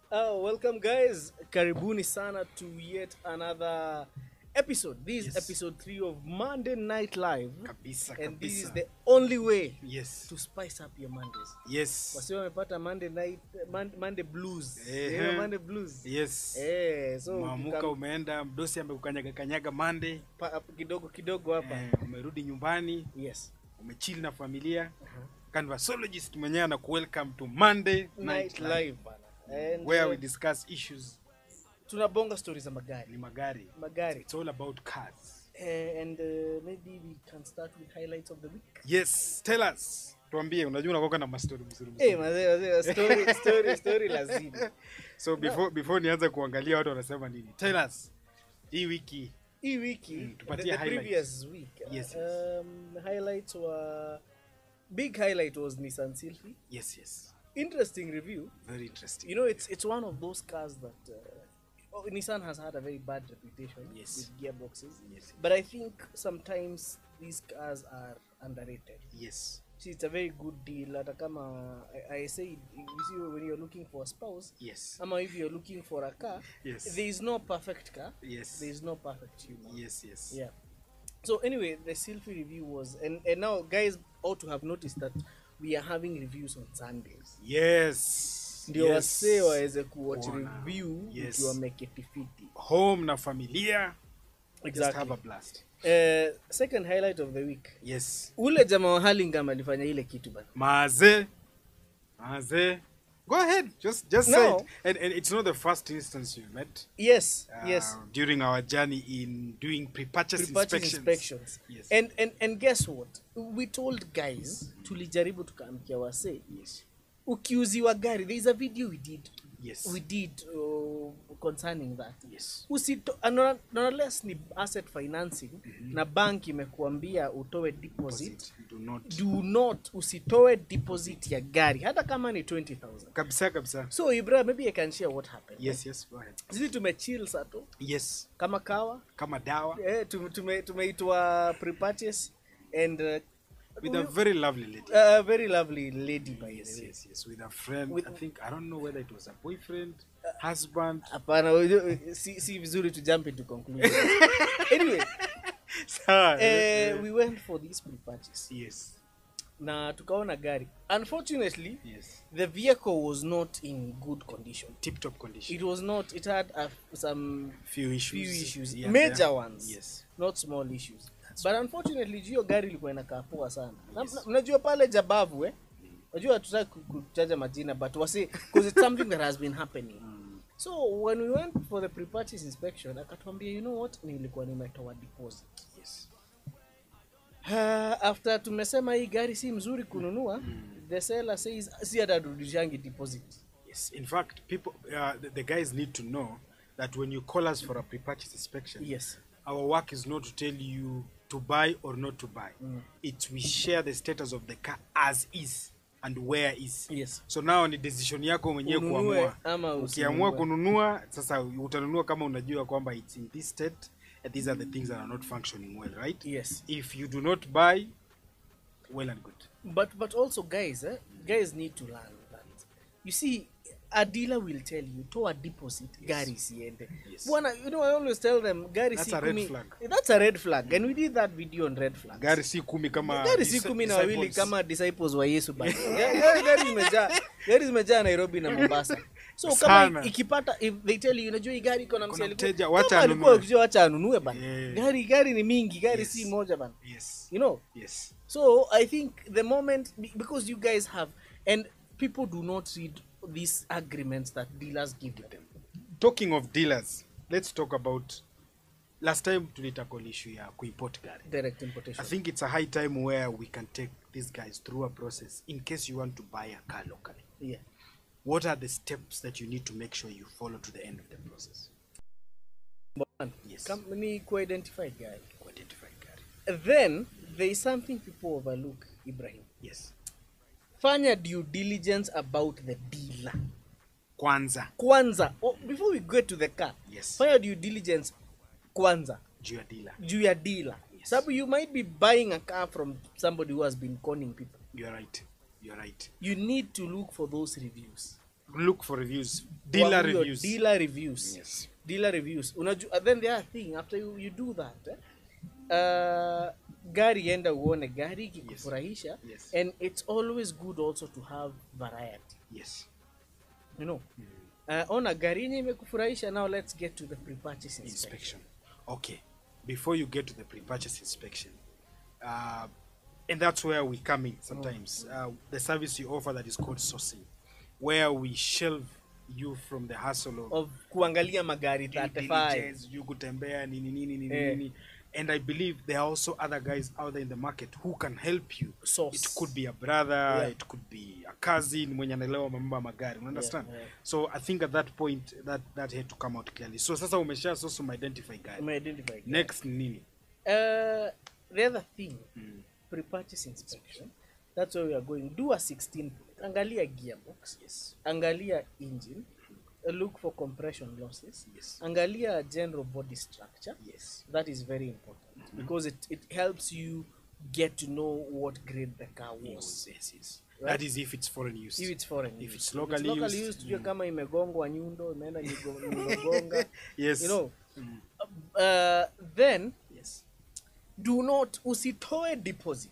Oh, welcome guys. Karibuni sana to yet another episode. This is Yes. episode 3 of Monday Night Live. kabisa And this is kabisa. the only way yes to spice up your Mondays. yes Wasi wamepata Monday night Mon- Monday blues. Ehe. You know Monday blues. yes Eh, so maamuka ukikam- umeenda mdosi amekukanyaga kanyaga mande pa- kidogo kidogo hapa. eh, umerudi nyumbani Yes. umechili na familia Uh-huh. canvasologist mwenyewe ana welcome to monday Night, night live live bana. And where uh, we discuss issues tunabonga stories za ni magari. magari Magari. it's all about cars Eh, and uh, maybe we can start with highlights of the week. yes tell us tuambie unajua unakoka na mastori mzuri Eh, mzuri mazee, mazee, story, story, story lazima. so before before nianze kuangalia watu wanasema nini tell us hii wiki hii wiki Mm, the, tupatie the highlights. previous week Yes, yes. Um, highlights were big highlight was Nissan Sylphy yes yes interesting review very interesting you know it's it's one of those cars that uh, oh, Nissan has had a very bad reputation Yes. with gearboxes yes but I think sometimes these cars are underrated yes see it's a very good deal hata kama I, I say you see when you're looking for a spouse yes ama if you're looking for a car Yes. there is no perfect car yes there is no perfect human yes yes yeah so anyway the selfie review was and and now guys ought to have noticed that we are having reviews on sundays yes ndio yes. wasee waweze kuwatch Kuona. review Yes. ukiwa meketifiti home na familia just have a exactly blast uh, second highlight of the week yes ule jamaa wa Hurlingham alifanya ile kitu bana maze maze go ahead just just say No. it and, and it's not the first instance you met yes uh, yes during our journey in doing pre-purchase, Pre-purchase inspections, inspections Yes. and, and and guess what we told guys tulijaribu tukaamkia wasee yes ukiuziwa gari there is a video we did yes we did uh, concerning that yes usito uh, nonetheless ni asset financing na bank imekuambia utoe deposit Deposit. do not do not usitoe deposit ya gari hata kama ni 20000 kabisa kabisa so ibra maybe i can share what happened yes yes go ahead sisi tumechill sato yes kama kawa kama dawa eh, tume- tume- tumeitwa pre-purchase and uh, with a we- very lovely lady a very lovely lady by the yes way yes yes with a friend With- i think i don't know whether it was a boyfriend husband hapana unajua, si, si vizuri to jump into conclusion anyway Sawa, eh, eh, we went for this pre-purchase yes na tukaona gari unfortunately yes the vehicle was not in good condition tip top condition it was not it had uh, some few issues few issues Yeah, major there. ones yes not small issues but unfortunately juu hiyo gari ilikuwa inakaa poa sana Na- na- unajua pale jabavu eh unajua hatutaki ku- kutaja majina but wasi because it's something that has been happening so when we went for the pre-purchase inspection akatuambia you know what nilikuwa nimetoa deposit yes Uh, after tumesema hii gari si mzuri kununua the seller says si atarudishangi deposit yes in fact people uh, the, the guys need to know that when you call us for a pre-purchase inspection yes our work is not to tell you to buy or not to buy it's we share the status of the car as is and where is yes so now ni decision yako mwenyewe Ununue kuamua ama ukiamua usinunue. kununua sasa utanunua kama unajua kwamba it's in this state and these are the things that are not functioning well right yes if you do not buy well and good but but also guys eh, guys need to learn that you see a dealer will tell you toa deposit gari isiende Yes. bwana you know i always tell them gari That's si a red kumi flag. that's a red flag and we did that video on red flag gari si kumi kama gari si dis- kumi na wawili disciples. kama disciples wa yesu bana Ga- gari gari zimejaa gari zimejaa nairobi na mombasa so kama Sana. i- ikipata if they tell you unajua hii gari iko na Kuna msee mteja, alikuwa- wacha kama alikuwa anunue. akijua wacha anunue bana Yeah. gari gari ni mingi gari Yes. si moja bana yes you know yes So I think the moment be- because you guys have and people do not read these agreements that dealers give them. talking of dealers let's talk about last time tulitackle issue ya kuimport gari Direct i importation. think it's a high time where we can take these guys through a process in case you want to buy a car locally Yeah. what are the steps that you need to make sure you follow to the end of the process One, Yes. Come, ni identify guy. to identify gari Then there is something people overlook, Ibrahim. yes Fanya due diligence about the dealer. kwanza Kwanza, oh, before we get to the car, yes fanya due diligence kwanza juu ya dealer juu ya dealer. Yes. Sababu you might be buying a car from somebody who has been conning people. you're right you're right You need to look for those reviews. look for reviews Dealer kwa huyo reviews. dealer reviews Yes. dealer reviews unajua then the other thing after you, you do that eh, uh, gari enda uone gari ikikufurahisha Yes. and it's always good also to have variety Yes. you know uh, ona gari yenye imekufurahisha now let's get to the pre-purchase inspection inspection. Okay. Before you get to the pre-purchase inspection, uh, and that's where we come in sometimes. Uh, the service you offer that is called sourcing, where we shelve you from the hustle of of kuangalia magari due 35 diligence, you kutembea nini nini nini Eh. nini. And I believe there are also other guys out there in the market who can help you. Source. It could be a brother, Yeah. it could be a cousin mwenye anaelewa mambo ya magari. You understand? yeah. So I think at that point that that had to come out clearly. So sasa umesha source identify gari. umeidentify gari. Next ni nini? Uh, the other thing, Mm. pre-purchase inspection. That's where we are going. Do a 16. Angalia gearbox. Yes. Angalia engine. Uh, Look for compression losses. Yes. Angalia general body structure. Yes. That is very important because it, it helps you get to know what grade the car was. Yes, yes, yes. Right. That is if it's foreign use. If it's foreign If use. it's locally locally used, used, tujue mm. kama imegongwa nyundo, imeenda nyigo- nyigonga. yes. You know. Mm. Uh, then Yes. do not usitoe deposit.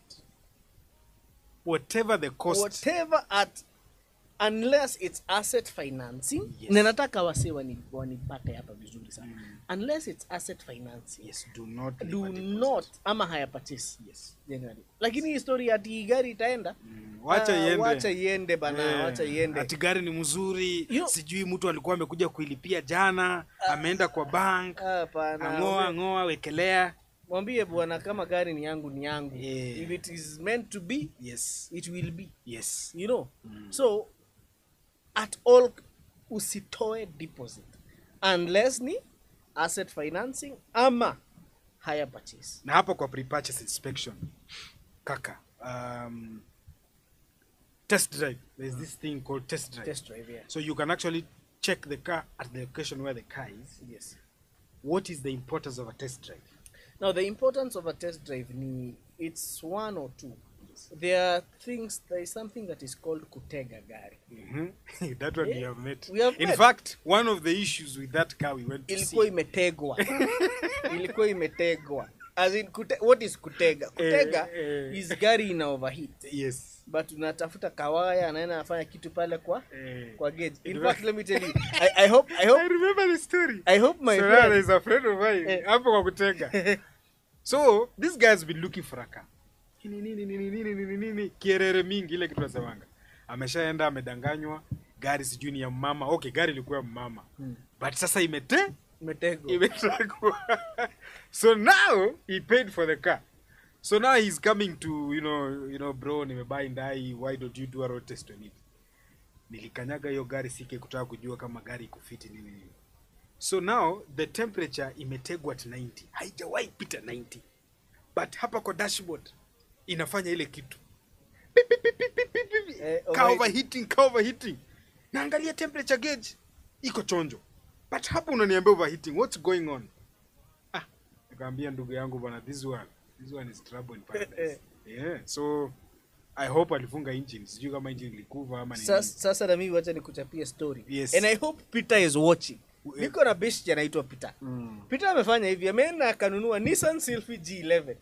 Whatever the cost. whatever at unless it's asset financing Yes. na nataka wase wani- wanipate hapa vizuri sana Mm. unless it's asset financing Yes. Do not. leave do a deposit. not ama higher purchase Yes. generally lakini hii story ati hii gari itaenda Mm. Wacha ah, iende. wacha iende bana Eh, wacha iende ati gari ni mzuri You know- sijui mtu alikuwa amekuja kuilipia jana ameenda kwa bank hapana ang'oa ng'oa wekelea mwambie bwana kama gari ni yangu ni yangu Yeah. if it is meant to be yes it will be yes you know Mm. so at all usitoe deposit unless ni asset financing ama higher purchase na hapo kwa pre-purchase inspection kaka um, test drive there's this thing called test drive test drive yeah so you can actually check the car at the location where the car is yes what is the importance of a test drive now the importance of a test drive ni it's one or two there are things there is something that is called kutega gari mm-hmm. that one Yeah. we have met We have in met. fact one of the issues with that car we went to ilikuwa see imetegwa ilikuwa imetegwa as in kute, what is kutega kutega Eh, eh. is gari ina overheat yes but unatafuta kawaya anaenda anafanya kitu pale kwa Eh. kwa gauge in It fact was- let me tell you i, I hope i I hope remember the story i hope my so now friend there's a friend of mine Eh. hapo kwa kutega so this guy has been looking for a car nini nini nini nini nini nini kierere mingi ile kitu nasemanga ameshaenda amedanganywa gari sijui ni ya mama okay gari ilikuwa ya mama Hmm. but sasa imete imetegwa imetakwa so now he paid for the car so now he's coming to you know you know bro nimebuy ndai why don't you do a road test on it nilikanyaga hiyo gari sike kutaka kujua kama gari ikufiti nini nini so now the temperature imetegwa at 90 haijawahi pita 90 but hapa kwa dashboard inafanya ile kitu Pip, pip, pip, pip, pip, pip, pip. Eh, Ka overheat. overheating ka overheating naangalia temperature gauge iko chonjo but hapa unaniambia overheating what's going on ah nikamwambia ndugu yangu bwana this one this one is trouble in paradise yeah so i hope alifunga engine sijui kama engine ilikuva ama ni sasa, sasa na mimi wacha nikuchapie story Yes. and i hope peter is watching We- niko na beshti anaitwa peter Mm. peter amefanya hivi ameenda akanunua nissan sylphy g11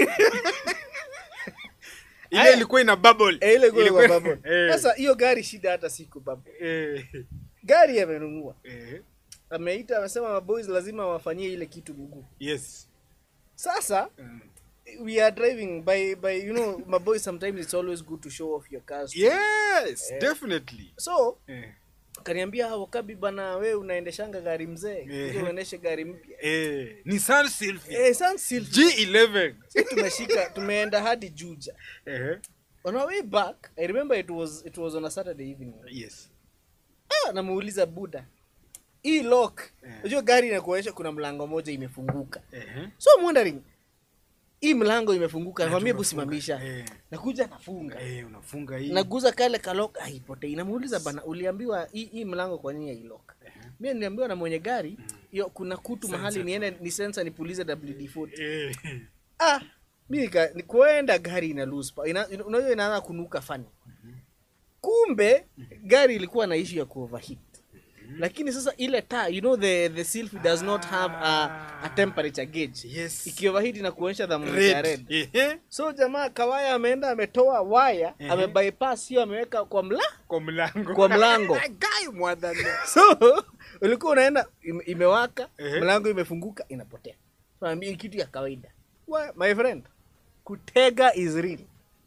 ile Aya. ilikuwa ina bubble Eh, ile kwa Ilikuwa- bubble. Eh, sasa hiyo gari shida hata siku bubble eh, gari amenunua eh, ameita amesema maboys lazima wafanyie ile kitu mguu yes sasa Mm. we are driving by by you know my boys sometimes it's always good to show off your cars yes Eh. definitely so eh, kaniambia wakabi bana we unaendeshanga gari mzee Eh. kuja uendeshe gari mpya eh, Nissan Sylphy eh Sun Sylphy. G11 Si tumeshika tumeenda hadi Juja eh, on our way back i remember it was it was on a saturday evening yes ah, namuuliza buda hii lock Eh. unajua gari inakuonyesha kuna mlango moja imefunguka eh, so I'm wondering hii mlango imefunguka nakwambia hebu tumefunga. simamisha Eh. nakuja nafunga eh, unafunga hii naguza kale kalok haipotei namuuliza bana uliambiwa hii hii mlango kwa nini hailok Eh, mi niliambiwa na mwenye gari hiyo kuna kutu Sensor mahali tu. niende ni sensa nipulize wd40 eh, ah mi nika- ni kuenda gari ina lose power. ina, ina- unajua inaanza kunuka fani kumbe gari ilikuwa na issue ya kuoverheat lakini sasa ile taa you know the the selfie does not have a, a temperature gauge Yes. ikioverheat inakuonyesha thermometer ya Red. red Ehe. so jamaa kawaya ameenda ametoa waya Ehe. amebypass hiyo ameweka kwa mla Kwa mlango. Kwa mlango. Guy mwadhani. so ulikuwa unaenda ime- imewaka Ehe. mlango imefunguka inapotea so naambia ni kitu ya kawaida Wa- my friend kutega is real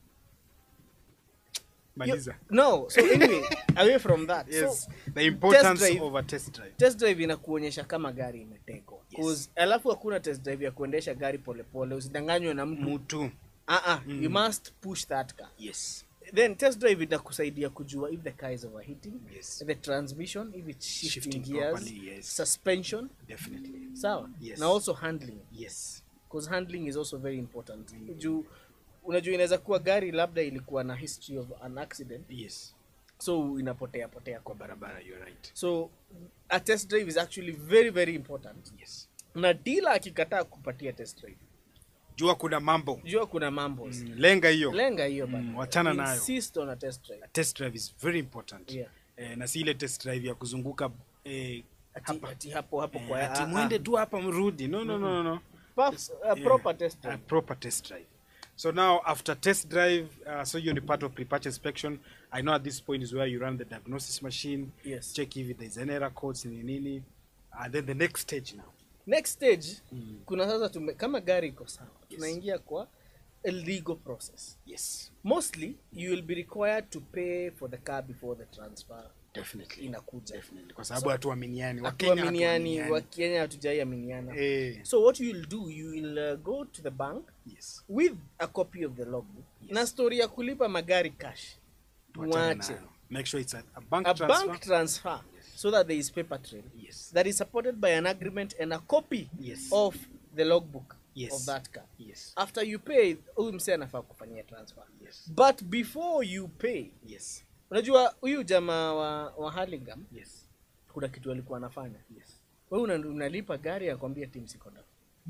Maliza. You- no so anyway away from that Yes. so The importance test drive- of a test drive. test drive inakuonyesha kama gari imetegwa Yes. 'Cause alafu hakuna test drive ya kuendesha gari polepole usidanganywe na mtu Mtu. ah ah you must push that car Yes. then test drive itakusaidia kujua if the car is overheating Yes. the transmission if it's shifting, Shifting gears properly, yes. suspension Definitely. sawa Yes. na also handling Yes. because handling is also very important juu unajua inaweza kuwa gari labda ilikuwa na history of an accident Yes. so inapotea potea kwa Kwa barabara barabara, you're right. so a test drive is actually very very important Yes. na dealer akikataa kupatia test drive Jua kuna mambo. jua kuna mambo Mm, Lenga hiyo. lenga hiyo bana. Mm, wachana nayo. insist on a test drive Test drive is very important. Yeah. Eh, na si ile test drive ya kuzunguka eh, ati, hapa. ati hapo hapo Eh, kwa ati ah, mwende ah. tu hapa mrudi. No, no, no, no, no. Perhaps a Yeah. proper test A drive proper test drive. So now after test drive, uh, so you're the part of pre-purchase inspection. I know at this point is where you run the diagnosis machine, Yes. check if there's any error codes in nini, and then the next stage now. next stage Mm. kuna sasa tume, kama gari iko sawa Yes. tunaingia kwa a legal process Yes, mostly you will be required to pay for the car before the transfer definitely. inakuja Definitely. Kwa sababu hatuaminiani. Wakenya hatuaminiani hatuaminiani. wakenya hatujaiaminiana Eh, so what you will do you will uh, go to the bank yes. with a copy of the logbook Yes. na story ya kulipa magari cash Tuachane mwache nayo. Make sure it's a, a bank a transfer. bank transfer so that there is paper trail Yes. that is supported by an agreement and a copy Yes. of the logbook Yes. of that car Yes. after you pay huyu msee anafaa kufanyia transfer Yes. but before you pay Yes. unajua huyu jamaa wa, wa Hurlingham Yes. kuna kitu alikuwa anafanya Yes. wewe una, unalipa gari akwambia team siko down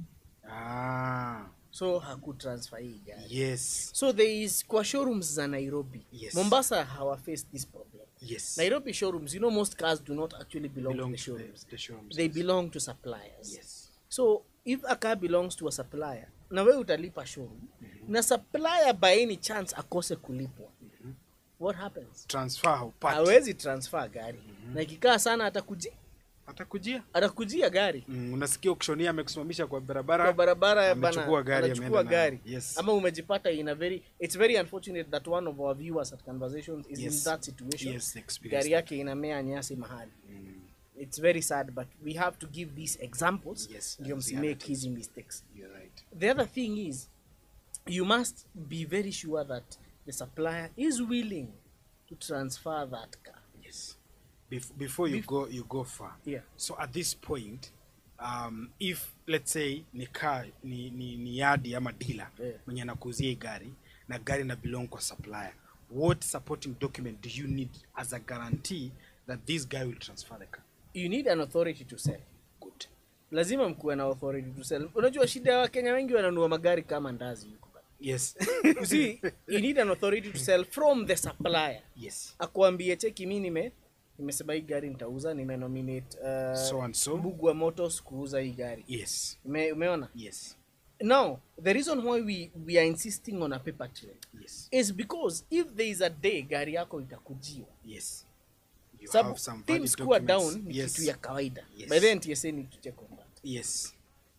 Ah, so hakutransfer hii gari yes. so there is kwa showrooms za Nairobi Yes. Mombasa hawa face this problem Yes. Nairobi showrooms you know most cars do not actually belong, belong to the to the, showrooms the showrooms. they belong to suppliers Yes. so if a car belongs to a supplier na wewe utalipa showroom na supplier by any chance akose kulipwa what happens Transfer haupati. hawezi transfer gari na ikikaa sana atakuji Atakujia. atakujia gari Mm, unasikia ukishonia amekusimamisha kwa barabara. kwa barabara ya amechukua bana gari, anachukua ameenda nayo. gari Yes. ama umejipata in a very it's very unfortunate that one of our viewers at conversations is in Yes. that situation Yes, experience gari yake inamea nyasi mahali Mm, it's very sad but we have to give these examples Yes, ndio as msimake realities. hizi mistakes you're right. the other thing is you must be very sure that the supplier is willing to transfer that car Yes. Bef- before you Bef- go you go far. yeah So at this point um, if let's say ni car ni, ni, ni yadi ama dealer Yeah. mwenye anakuuzia hii gari na gari na belong kwa supplier what supporting document do you need as a guarantee that this guy will transfer the car you need an authority to sell good lazima mkuwe na authority to sell unajua shida ya wakenya wengi wananunua magari kama ndazi huko yes you see you need an authority to sell from the supplier yes akuambie cheki mi nime nimesema hii gari nitauza nimenominate uh, So and so. Mbugua Motors kuuza hii gari yes Ume, umeona yes now the reason why we, we are insisting on a paper trail yes is because if there is a day gari yako itakujiwa yes you sababu have some valid teams kuwa documents. down ni yes kitu ya kawaida Yes. by then TSA need to check on that yes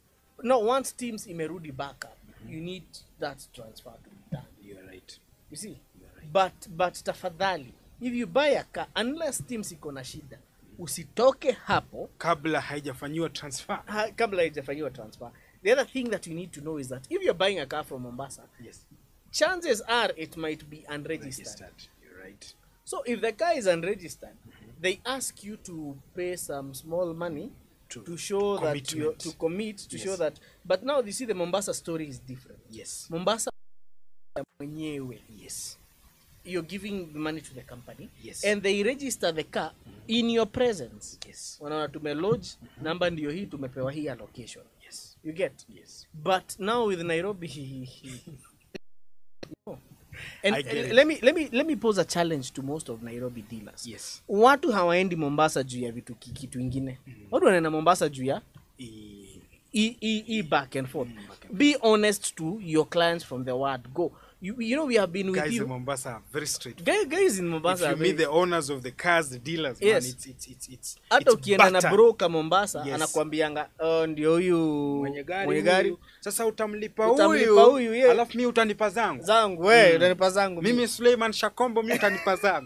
now once teams imerudi back up you need that transfer to be done you're right you see you're right but but tafadhali if you buy a car unless teams iko na shida usitoke hapo kabla haijafanyiwa transfer ha, kabla haijafanyiwa transfer the other thing that you need to know is that if you're buying a car from mombasa yes chances are it might be unregistered registered you're right so if the car is unregistered they ask you to pay some small money To to show that you commitment. to commit to Yes. show that but now you see the mombasa story is different yes mombasa mwenyewe yes you're giving the money to the company Yes. and they register the car in your presence yes wanaona tumelodge namba ndio hii tumepewa hii allocation yes you get yes but now with nairobi no. And, I get and it. let me let me let me pose a challenge to most of Nairobi dealers. Yes. Watu hawaendi Mombasa juu ya vitu ki- kitu ingine. Watu wanaenda Mombasa juu ya E- e, e, e back and forth. Be honest to your clients from the word go. You, you know we have been with guys in you. Mombasa are very straight. Guys, guys in If Mombasa. you are meet very- the owners of the cars, the dealers, Yes. man, it's it's it's it's hata it's ukienda na butter. broker Mombasa Yes. anakuambianga oh, ndio huyu mwenye gari, mwenye gari huyu. Sasa utamlipa Utamlipa huyu, huyu, yeah. alafu mi utanipa zangu. zangu we utanipa zangu Mimi Suleiman Shakombo mi utanipa zangu.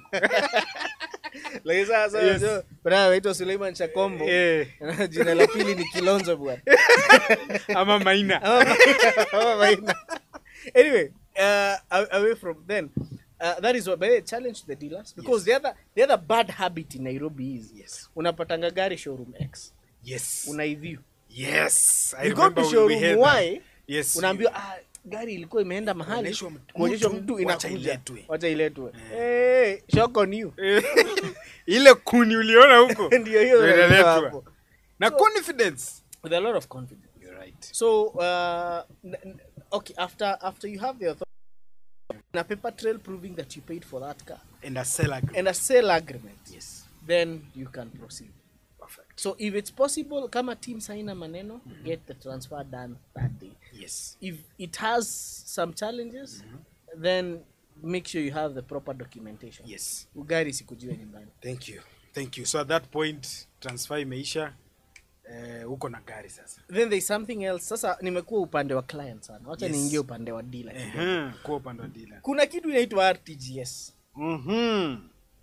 Lakini sasa Yes. unajua, brother anaitwa Suleiman Chakombo Eh, jina la pili ni Kilonzo bwana ama Maina. Ama- ama Maina. anyway uh, a- away from then uh, that is what but challenge to the dealers because the other the other bad habit in Nairobi is Yes. unapatanga gari showroom X Yes. unaiview Yes. I you go to remember we- we showroom had Y that. Yes. unaambiwa ah, gari ilikuwa imeenda mahali Kuonyeshwa mtu- kuonyeshwa mtu, mtu wacha inakuja iletwe. wacha iletwe hey, shock on you Eh, ile kuni uliona huko Ndio hiyo ndio inaletwa inaletwa. hapo. na So- confidence with a lot of confidence You're right. so uh, n- n- okay after after you have the authority a paper trail proving that you paid for that car and a sell agreement. and a sale agreement yes then you can proceed perfect so if it's possible kama team saina maneno get the transfer done that day yes if it has some challenges then make sure you have the proper documentation yes ugari sikujue nyumbani thank you thank you so at that point transfer imeisha eh, uko na gari sasa then there's something else sasa nimekuwa upande wa client sana wacha Yes. niingie upande wa dealer kidogo. Ehe, kwa upande wa dealer kuna kitu inaitwa rtgs mhm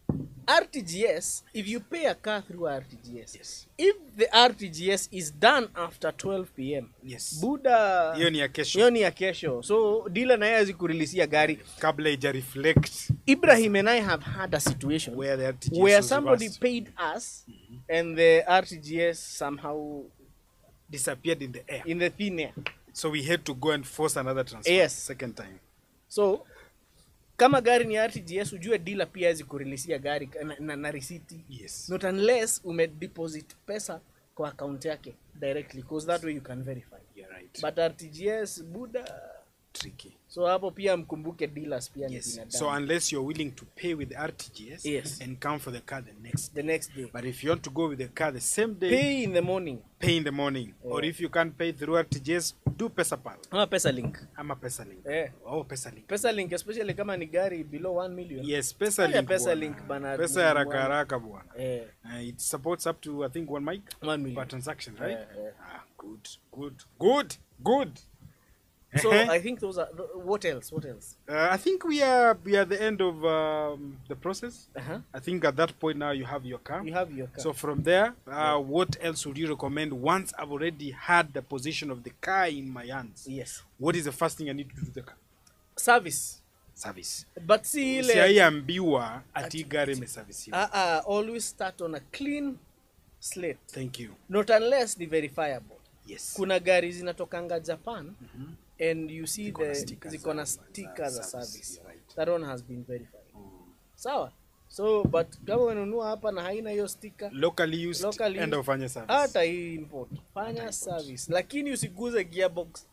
rtgs if you pay a car through rtgs yes if the rtgs is done after 12 pm yes buda hiyo ni ya kesho hiyo ni ya kesho so dealer naye azikurelisia gari kabla ija reflect ibrahim and i have had a situation where the RTGS where was somebody reversed. paid us and the rtgs somehow disappeared in the air in the thin air so we had to go and force another transfer Yes. second time so kama gari ni rtgs ujue dealer pia awezi kurelisia gari na, na, na risiti yes not unless umedeposit pesa kwa account yake directly because that way you can verify you're right but rtgs buda tricky so hapo pia mkumbuke dealers pia ni yes binadamu so unless you're willing to pay with rtgs Yes. and come for the car the next the next day but if you want to go with the car the same day pay in the morning pay in the morning or if you can't pay through rtgs do pesapal ama pesa link ama pesalink eh oh pesalink pesa link especially kama ni gari below 1 million yes Fanya pesalink Pesalink bwana. bana, pesa ya haraka bwana. haraka bwana eh uh, it supports up to i think one mic 1 million per transaction right Yeah, yeah. ah good good good good so Uh-huh. i think those are th- what else what else Uh, I think we are we are at the end of um, the process. uh-huh. I think at that point now you have your car. you have your car So from there, uh, what else would you recommend once I've already had the position of the car in my hands? yes What is the first thing I need to do to the car? service Service. but see ile Siaiambiwa ati gari imeservisiwa. uh, uh, always start on a clean slate Thank you. not unless ni verifiable Yes. kuna gari zinatokanga japan and you see Ziko na the stickers ziko na za- sticker za za service, service you're right. that one has been verified sawa so but kama unanunua hapa na haina hiyo sticker Locally used Locally enda used. ufanye service. hata hii import fanya service lakini usiguze gearbox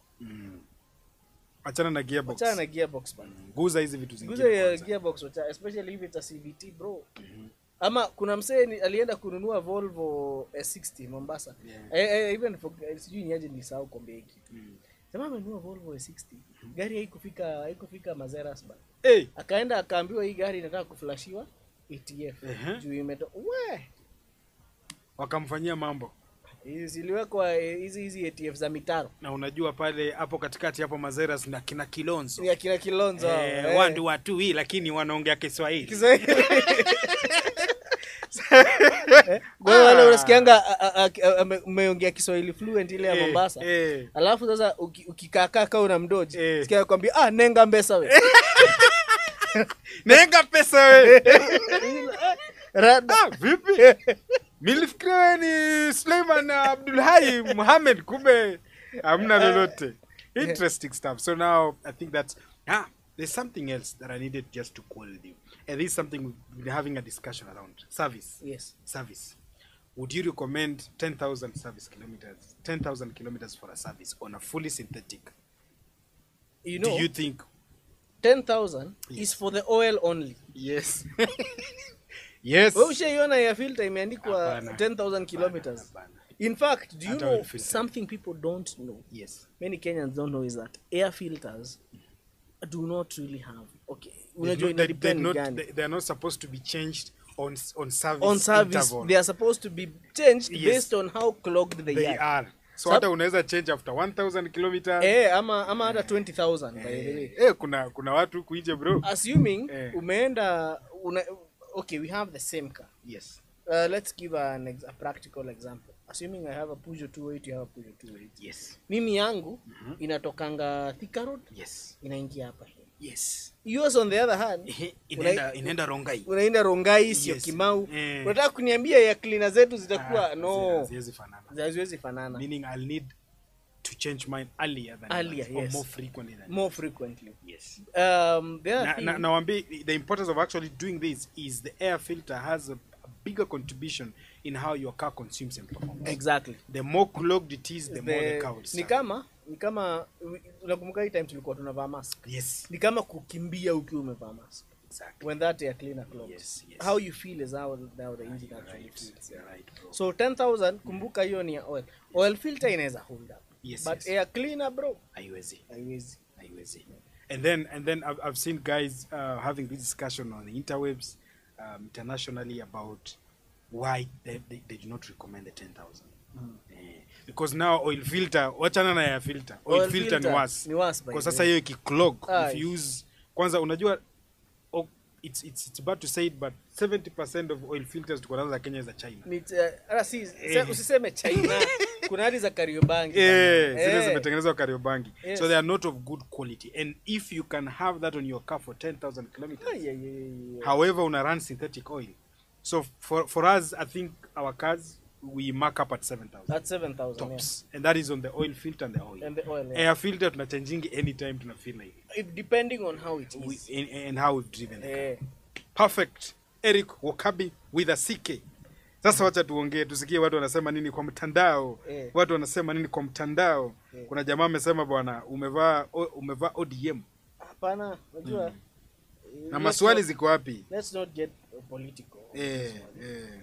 Achana na gearbox. wachana na gearbox bana Guza hizi vitu zingine. guze ya kwanza. gearbox wacha especially if it's a CVT bro ama kuna msee ni- alienda kununua Volvo S60 Mombasa Yeah. eh, eh, even for, eh, sijui ni aje nilisahau kombe hiki jamaa amenunua Volvo S60 gari haikufika haikufika Mazeras bana Hey, akaenda akaambiwa hii gari inataka kuflashiwa ATF Ehe. juu imeto we wakamfanyia mambo. hizi ziliwekwa eh, hizi hizi ATF za mitaro na unajua pale hapo katikati hapo mazeras na kina kilonzo ni akina Kilonzo eh, eh. wandu watu hii lakini wanaongea kiswahili Kiswahili. Eh, kwa hiyo wale unasikianga a- a- a- ame- umeongea Kiswahili fluent ile ya Eh, Mombasa. eh. Alafu sasa uki- ukikaakaa kaa una mdoji, Eh. sikia kwambia ah nenga mbesa we. nenga pesa we Rada. ah, vipi milifikiria wewe ni suleiman abdulhai muhamed kumbe hamna lolote interesting stuff so now i think that's ah there's something else that i needed just to call with you and this is something we've been having a discussion around service Yes. service would you recommend 10000 service kilometers 10000 kilometers for a service on a fully synthetic You know, do you think 10000 is for the oil only yes yes we ushaiona ya filter imeandikwa Hapana. 10000 kilometers Hapana. in fact do you Hata know oil filter. something people don't know yes many kenyans don't know is that air filters do not really have okay They unajua not- ina they- they're depend not gani they- they're not supposed to be changed on s- on service on service interval. they are supposed to be changed Yes. based on how clogged they, they are are so Sab- hata unaweza change after 1000 kilometers eh ama ama hata 20000 by the way eh kuna kuna watu huku nje bro assuming Eh. umeenda una, okay we have the same car yes uh, let's give an ex a practical example assuming i have a Peugeot 208 you have a Peugeot 208 yes mimi yangu inatokanga Thika Road yes inaingia hapa hivi yes yours on the other hand Ehe, una- inaenda inaenda rongai unaenda Rongai sio Yes. Kimau Eh. unataka kuniambia ya cleaner zetu zitakuwa Ah, no haziwezi fanana haziwezi fanana meaning i'll need to change mine earlier than Earlier, yours, or yes. more frequently than more frequently yes um the other na, thing na, nawambi the importance of actually doing this is the air filter has a, a bigger contribution in how your car consumes and performs exactly the more clogged it is the, more the the, car will ni suffer. kama ni kama unakumbuka hii time tulikuwa tunavaa mask yes ni kama kukimbia ukiwa umevaa mask exactly when that air cleaner clogs Yes, yes. how you feel is how, how the engine actually right feels you're right bro so 10000 kumbuka hiyo ni ya oil oil filter inaweza hold up Yes, but yes. air cleaner bro haiwezi haiwezi haiwezi and then and then I've, I've seen guys uh, having this discussion on the interwebs um, internationally about why they, they, they do not recommend the 10000 eh, because now oil filter wachana na ya filter oil, Oil filter, ni filter worse ni worse by kwa the sasa way. hiyo ikiclog Aye. if you use kwanza unajua oh, it's, it's, it's bad to say it but 70% of oil filters tuko nazo za Kenya za China Ni- eh, ala si se- usiseme china kuna hadi za kariobangi Eh, bana. zile Eh. zimetengenezwa Kariobangi Yes. so they are not of good quality and if you can have that on your car for 10000 kilometers Ay, ay, ay, ay, ay. however una run synthetic oil so for, for us i think our cars we mark up at 7000 at 7000 tops and that is on the oil filter and the oil yeah. and the oil yeah. air filter tunachangingi anytime tuna feel like If, depending on how it we, is and, and how we've driven the car. eh perfect eric wakabi with a ck sasa wacha tuongee tusikie watu wanasema nini kwa mtandao Eh. watu wanasema nini kwa mtandao Eh. kuna jamaa amesema bwana umevaa o- umevaa odm hapana unajua eh, na let's maswali not- ziko wapi let's not get uh, political eh, eh.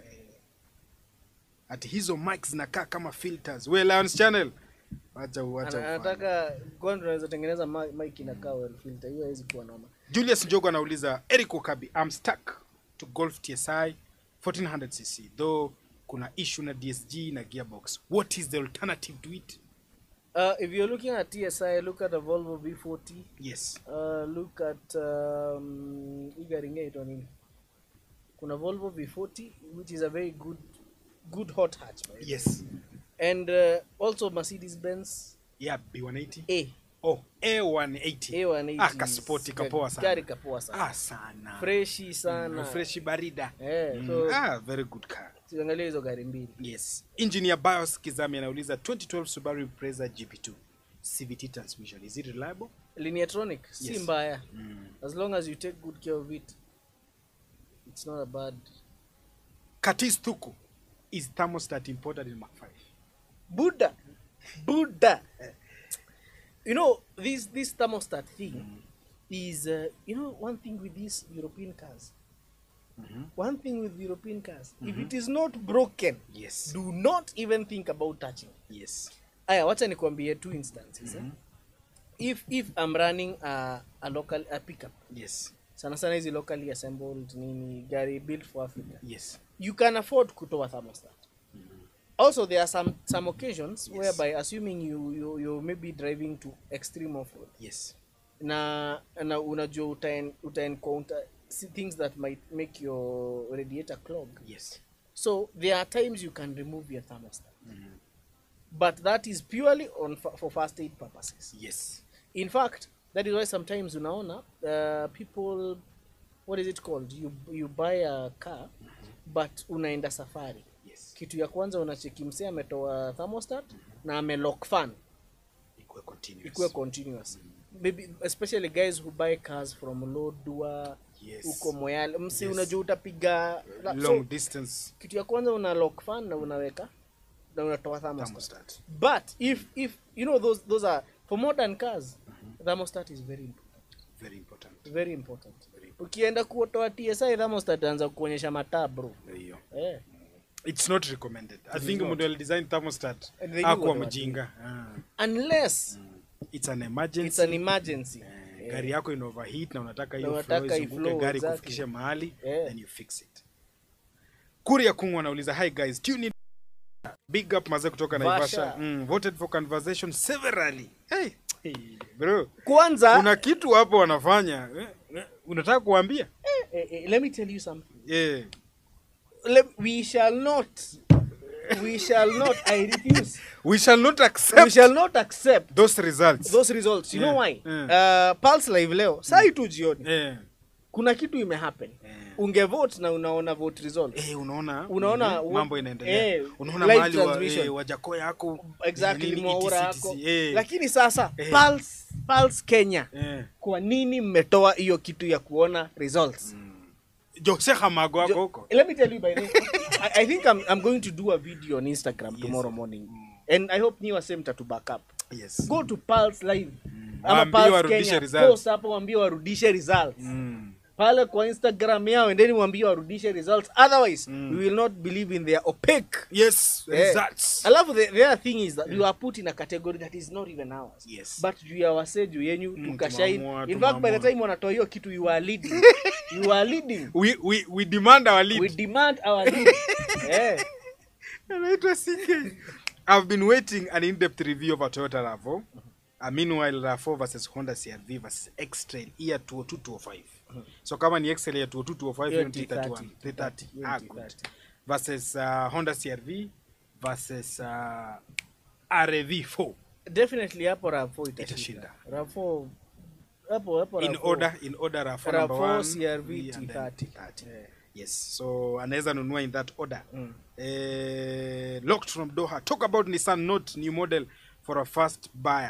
ati hizo mics zinakaa kama filters we Lions channel wacha wacha Ana- ufanye. anataka kwani tunaweza tengeneza mi- mic inakaa well filter hiyo haiwezi kuwa noma Julius Njogo anauliza Eric Okabi I'm stuck to Golf TSI 1400cc though kuna issue na DSG na gearbox what is the alternative to it uh, if you're looking at TSI look at a Volvo V40 yes uh, look at um, hii gari ingine inaitwa nini kuna Volvo V40 which is a very good good hot hatch by the way. yes and uh, also Mercedes Benz yeah B180 A oh A180 A180 ah kaspoti kapoa sana gari kapoa sana ah sana freshi sana fresh barida Eh, Mm, so- ah very good car tuangalie hizo gari mbili yes engineer bios kizami anauliza 2012 subaru impreza gp2 cvt transmission is it reliable Lineatronic si Yes. mbaya mm. as long as you take good care of it it's not a bad katis thuku is thermostat imported in mark 5 buddha buddha you know this this thermostat thing is uh, you know one thing with these european cars Mhm. one thing with european cars if it is not broken yes do not even think about touching yes aya wacha nikwambie two instances eh? if if i'm running a, a local a pickup yes sana sana hizi locally assembled nini gari built for africa yes you can afford kutoa thermostat also there are some some occasions Yes. whereby assuming you, you you may be driving to extreme off road yes na na unajua uta, en- uta encounter see things that might make your radiator clog yes so there are times you can remove your thermostat but that is purely on fa- for first aid purposes yes in fact that is why sometimes unaona uh, people what is it called you you buy a car but unaenda safari yes kitu ya kwanza unacheki msee ametoa thermostat na amelock fan ikuwe continuous ikuwe continuous maybe especially guys who buy cars from lodua Yes. huko moyale msi Yes. unajua utapiga la- long so, distance kitu ya kwanza una lock fan na unaweka na unatoa thermostat thermostat but if if you know those those are for modern cars thermostat is very important very important very important ukienda kuotoa tsi thermostat anza kuonyesha mataa bro hiyo eh. it's not recommended i think not. mtu alidesign thermostat And they do akuwa what they mjinga Ah. unless it's an emergency it's an emergency Eh, gari yako ina overheat na unataka hiyo Na flow unataka izunguke iflow, gari exactly. kufikishe mahali Yeah. then you fix it kuria kungwa anauliza hi guys do you need big up maze kutoka Vasha. naivasha mm, voted for conversation severally hey, hey, bro kwanza kuna kitu hapo wanafanya eh, eh, unataka kuambia eh, eh, let me tell you something yeah. let, we shall not we shall not i refuse we shall not we accept shall not accept those results those results you know Yeah, why yeah. uh, pulse live leo sai tu jioni eh, kuna kitu imehappen eh. ungevote na unaona vote result Eh, unaona Unaona, mhm, wa- mambo inaendelea eh, unaona live mahali wa, transmission. eh, wajako yako exactly nini, mwaura etc, yako eh, lakini sasa Eh. pulse, pulse kenya eh. kwa nini mmetoa hiyo kitu ya kuona results jose hamago wako Jo- huko let me tell you by the way, I, I think I'm, I'm going to do a video on instagram tomorrow morning and i hope niwa same tatu back up yes go to pulse live ama Waambie pulse warudishe kenya results. post hapo waambie warudishe results mm. pale kwa instagram yao endeni mwambie warudishe results otherwise we will not believe in their opaque yes Eh. results alafu the, the other thing is that we are put in a category that is not even ours Yes. but juu ya wase juu yenyu Mm, tukashine tumeamua, in fact by the tumeamua. time wanatoa hiyo kitu you are leading you are leading we, we, we demand our lead we demand our lead eh anaitwa CK. I've been waiting an in-depth review of a Toyota RAV4. Uh, meanwhile RAV4 versus Honda CR-V versus X-Trail year 202 So kama ni X-Trail year 202 Hiyo hiyo ni 330. 331 330 Hiyo ah ni good 330. versus uh, Honda CR-V versus uh, RAV4 definitely hapo rav4 Itashinda. itashinda rav4 hapo hapo in RAV4. order in order RAV4 RAV4, number 1 CR-V, and then T30. T30. Yeah. yes so anaweza nunua in that order Mm. eh, locked from doha talk about nissan note new model for a first buyer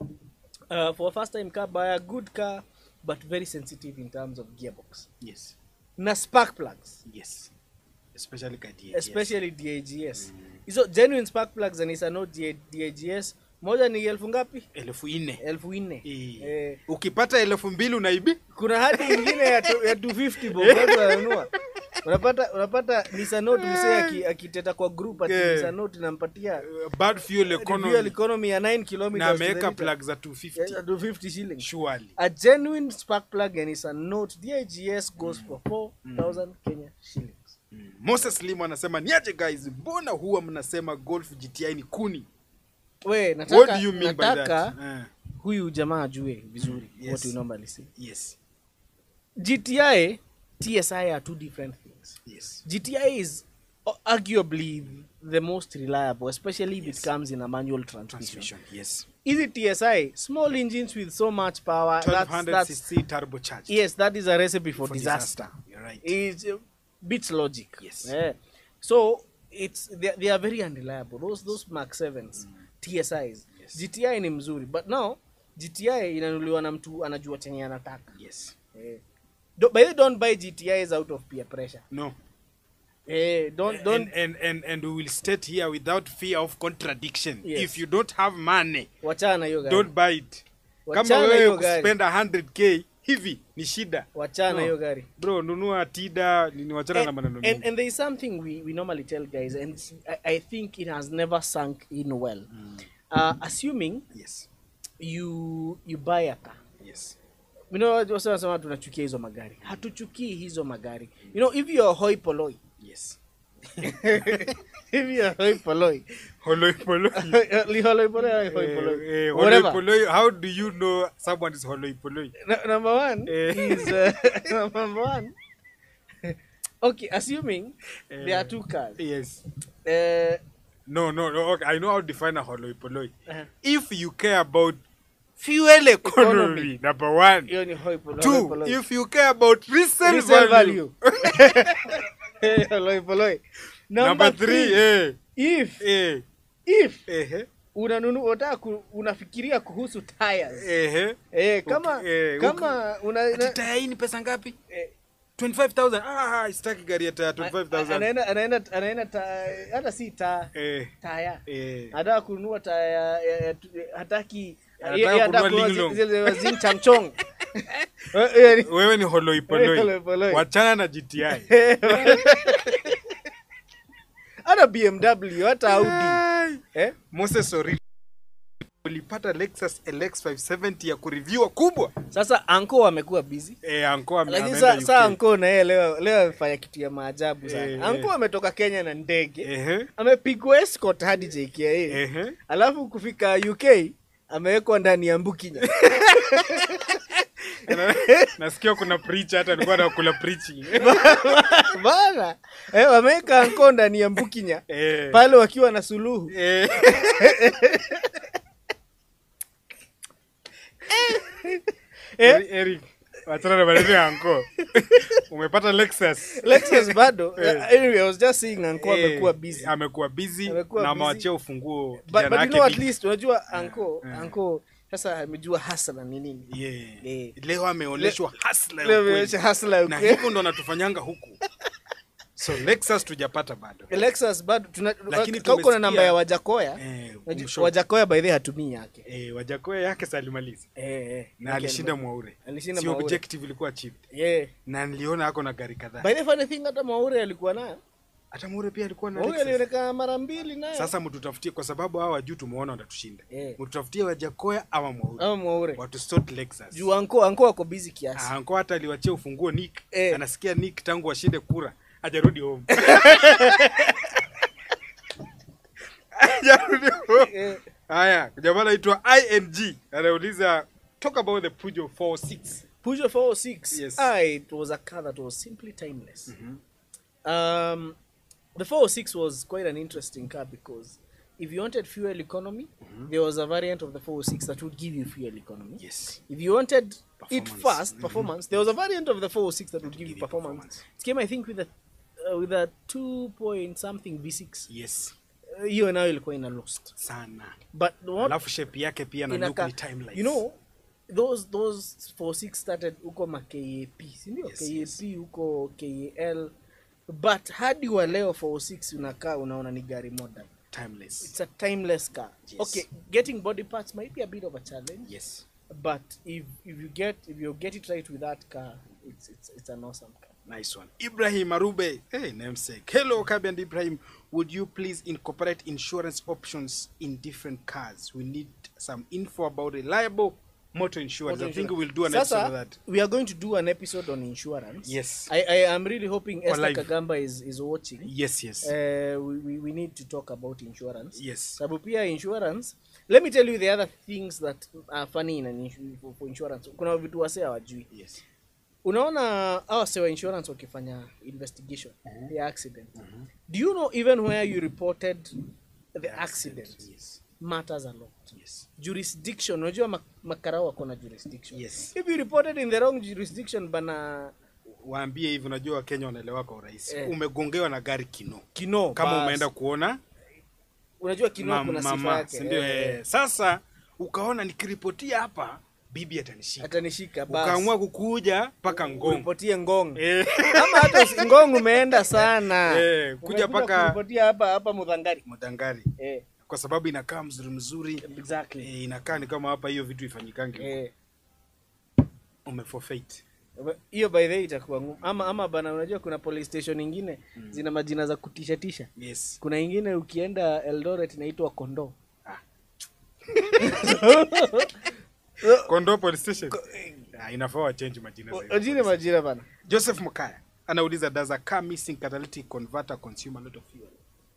uh, for a first time car buy a good car but very sensitive in terms of gearbox yes na spark plugs yes especially ka DHS. especially DAGS hizo genuine spark plugs za Nissan Note DAGS moja ni elfu ngapi elfu nne elfu nne Eh. eh, ukipata elfu mbili unaibi kuna hadi ingine ya, tu- ya 250 bob watu wananunua unapata unapata Nissan Note msee aki- akiteta kwa group ati Yeah. Nissan Note inampatia Uh, bad fuel economy fuel economy ya 9 na kilometers ameweka plug za ya 250 250 shillings surely a genuine spark plug ya Nissan Note DAGS goes for 4000 Kenya shillings mm. moses limo anasema niaje guys mbona huwa mnasema golf gti ni kuni we what nataka, do you mean by nataka that uh, huyu jamaa ajue vizuri Mm, yes. what we normally say yes GTI TSI are two different things yes GTI is a- arguably the most reliable especially if Yes. it comes in a manual transmission transmission yes is it TSI small engines with so much power that's, 1200 that's cc turbocharged yes that is a recipe for, for disaster, you're right It uh, beats logic Yes. yeah. so it's they, they are very unreliable those those mark 7s TSIs Yes. GTI ni mzuri but now GTI inanuliwa na mtu anajua chenye anataka yes Eh. Do, by the way, don't buy GTIs out of peer pressure. no Eh, don't don't and, and and and we will state here without fear of contradiction Yes. if you don't have money wachana hiyo gari. don't buy it kama Wachana wewe hiyo gari. kuspenda 100k hivi ni shida Wachana No. hiyo gari. bro nunua tida ni wachana na And, maneno and, mengi and there is something we, we normally tell guys, and I, I think it has never sunk in well. Uh, assuming yes you you buy a car. yes You know, wase wanasema tunachukia hizo magari. Hatuchukii hizo magari. You know, if you're hoi polloi, yes if you're hoi polloi, holoi poloi li hoi polloi or hoi Eh, polloi, eh, holoi whatever. poloi how do you know someone is holoi poloi No- number one Eh. is uh, number one. okay, assuming there are Eh. two cars. yes Uh, no no no okay i know how to define a holoi poloi uh, if you care about fuel economy, Economy. number one hiyo ni hoi polo- hoi two poloi. if you care about resale, Resale value, Eh, hoi poloi. number, Number three, three, eh, if eh, if eh, unanunu unataka ku, unafikiria kuhusu tires eh, eh, kama Okay, eh, kama una, Ati una taya hii ni pesa ngapi eh, 25000 ah sitaki gari ya taya a- 25000 anaenda anaenda anaenda ta- hata si ta eh taya eh anataka kununua taya ya, ya, ya, hataki Anataka yeye anataka kununua kununua Linglong. zile zile zile Changchong Eh, eh, ni- wewe ni holoipoloi Holoipoloi. wachana na gti hata bmw hata audi Ai. eh? moses Orili ulipata lexus lx 570 ya kureviewa kubwa sasa anko amekuwa busy eh, anko ame- lakini ameenda sa, UK. sa anko na yeye leo leo amefanya kitu ya maajabu sana Eh, anko eh. ametoka kenya na ndege Ehe, amepigwa escort hadi jkia ehe. alafu kufika uk amewekwa ndani ya mbukinya Na- nasikia kuna preacher hata alikuwa anakula preaching bana eh, wameweka anko ndani ya mbukinya Eh, pale wakiwa na suluhu eh. Eri- Eric, wachana na maneno ya anko umepata lexus lexus bado Eh. anyway, I was just saying anko Eh, amekuwa busy amekuwa busy Amekuwa na busy. amewachia ufunguo but, kijana but you wake know at Vic. least unajua anko eh. anko sasa amejua hasla ni nini Yeah. Eh. leo ameonyeshwa hustler ya Leo ukweli. ameonyesha hustler ya na ukweli. hivyo ndo anatufanyanga huku so lexus tujapata bado lexus bado tuna Lakini kama uko na tumesikia- namba ya wajakoya Eh, Waj- kumshow. wajakoya by the way hatumii yake eh, wajakoya yake salimaliza eh, eh. na Yake alishinda alikuwa- mwaure alishinda si Mwaure. objective ilikuwa cheap yeah. na niliona ako na gari kadhaa by the funny thing hata maure alikuwa nayo hata mwaure pia alikuwa na maure Lexus. alionekana mara mbili nayo sasa mtutafutie kwa sababu hawa juu tumeona watatushinda Eh. mtutafutie wajakoya ama mwaure ama maure watu sort lexus juu anko anko ako busy kiasi Ah, anko hata aliwachia ufunguo nick Eh. anasikia nick tangu washinde kura hajarudi home hajarudi home Eh, haya jamaa anaitwa ing anauliza talk about the pujo 46 Peugeot 406 Yes. ah, it was a car that was simply timeless um, the 406 was quite an interesting car because if you wanted fuel economy there was a variant of the 406 that would give you fuel economy yes If you wanted it Performance. fast, Mhm. performance, there was a variant of the 406 that would give give you you performance. performance. It came, I think, with a uh, with a two point something V6. yes Uh, Hiyo nayo ilikuwa ina lost. sana But what alafu shape yake pia na look inaka, ni timeless you know, those those 46 started huko ma KAP, si ndio? Yes, KAP yes. huko KAL. But hadi wa leo 406 unakaa unaona ni gari modern. timeless It's a timeless car. Yes. Okay, getting body parts might be a bit of a challenge. yes but if if you get if you get it right with that car it's it's, it's an awesome car nice one ibrahim arube hey namesake hello kabi and ibrahim would you please incorporate insurance options in different cars we need some info about reliable motor insurance i think we'll do an episode of Sasa, that we are going to do an episode on insurance Yes. i i am really hoping Or esther live. kagamba is is watching yes yes uh, we, we, we need to talk about insurance yes sababu pia insurance let me tell you the other things that are funny in an insu- for, for insurance kuna vitu wase hawajui yes unaona hawa wase wa insurance wakifanya investigation ya accident do you know even where you reported the accident yes matters a lot yes jurisdiction unajua mak- makarao wako na jurisdiction Yes. if you reported in the wrong jurisdiction bana waambie hivi unajua wakenya wanaelewa kwa urahisi Eh. umegongewa na gari kino kino kama bas. umeenda kuona unajua kino mam- kuna sifa mama yake sindio eh, eh. sasa ukaona nikiripotia hapa bibi atanishika atanishika bas. ukaamua kukuja mpaka ngong Uripotie ngong eh. ama hata usi- ngong umeenda sana Eh, kuja Umekuja paka- kuripotia hapa hapa mudhangari mudangari eh, kwa sababu inakaa mzuri mzuri exactly eh, inakaa ni kama hapa hiyo vitu ifanyikangi eh, umeforfeit hiyo by the way itakuwa ngumu ama ama bana unajua kuna police station ingine zina majina za kutisha tisha yes kuna ingine ukienda eldoret inaitwa kondoo ah. kondo police station ah, inafaa wachange majina zaidi. ajine majina bana joseph mokaya anauliza does a car missing catalytic converter consume a lot of fuel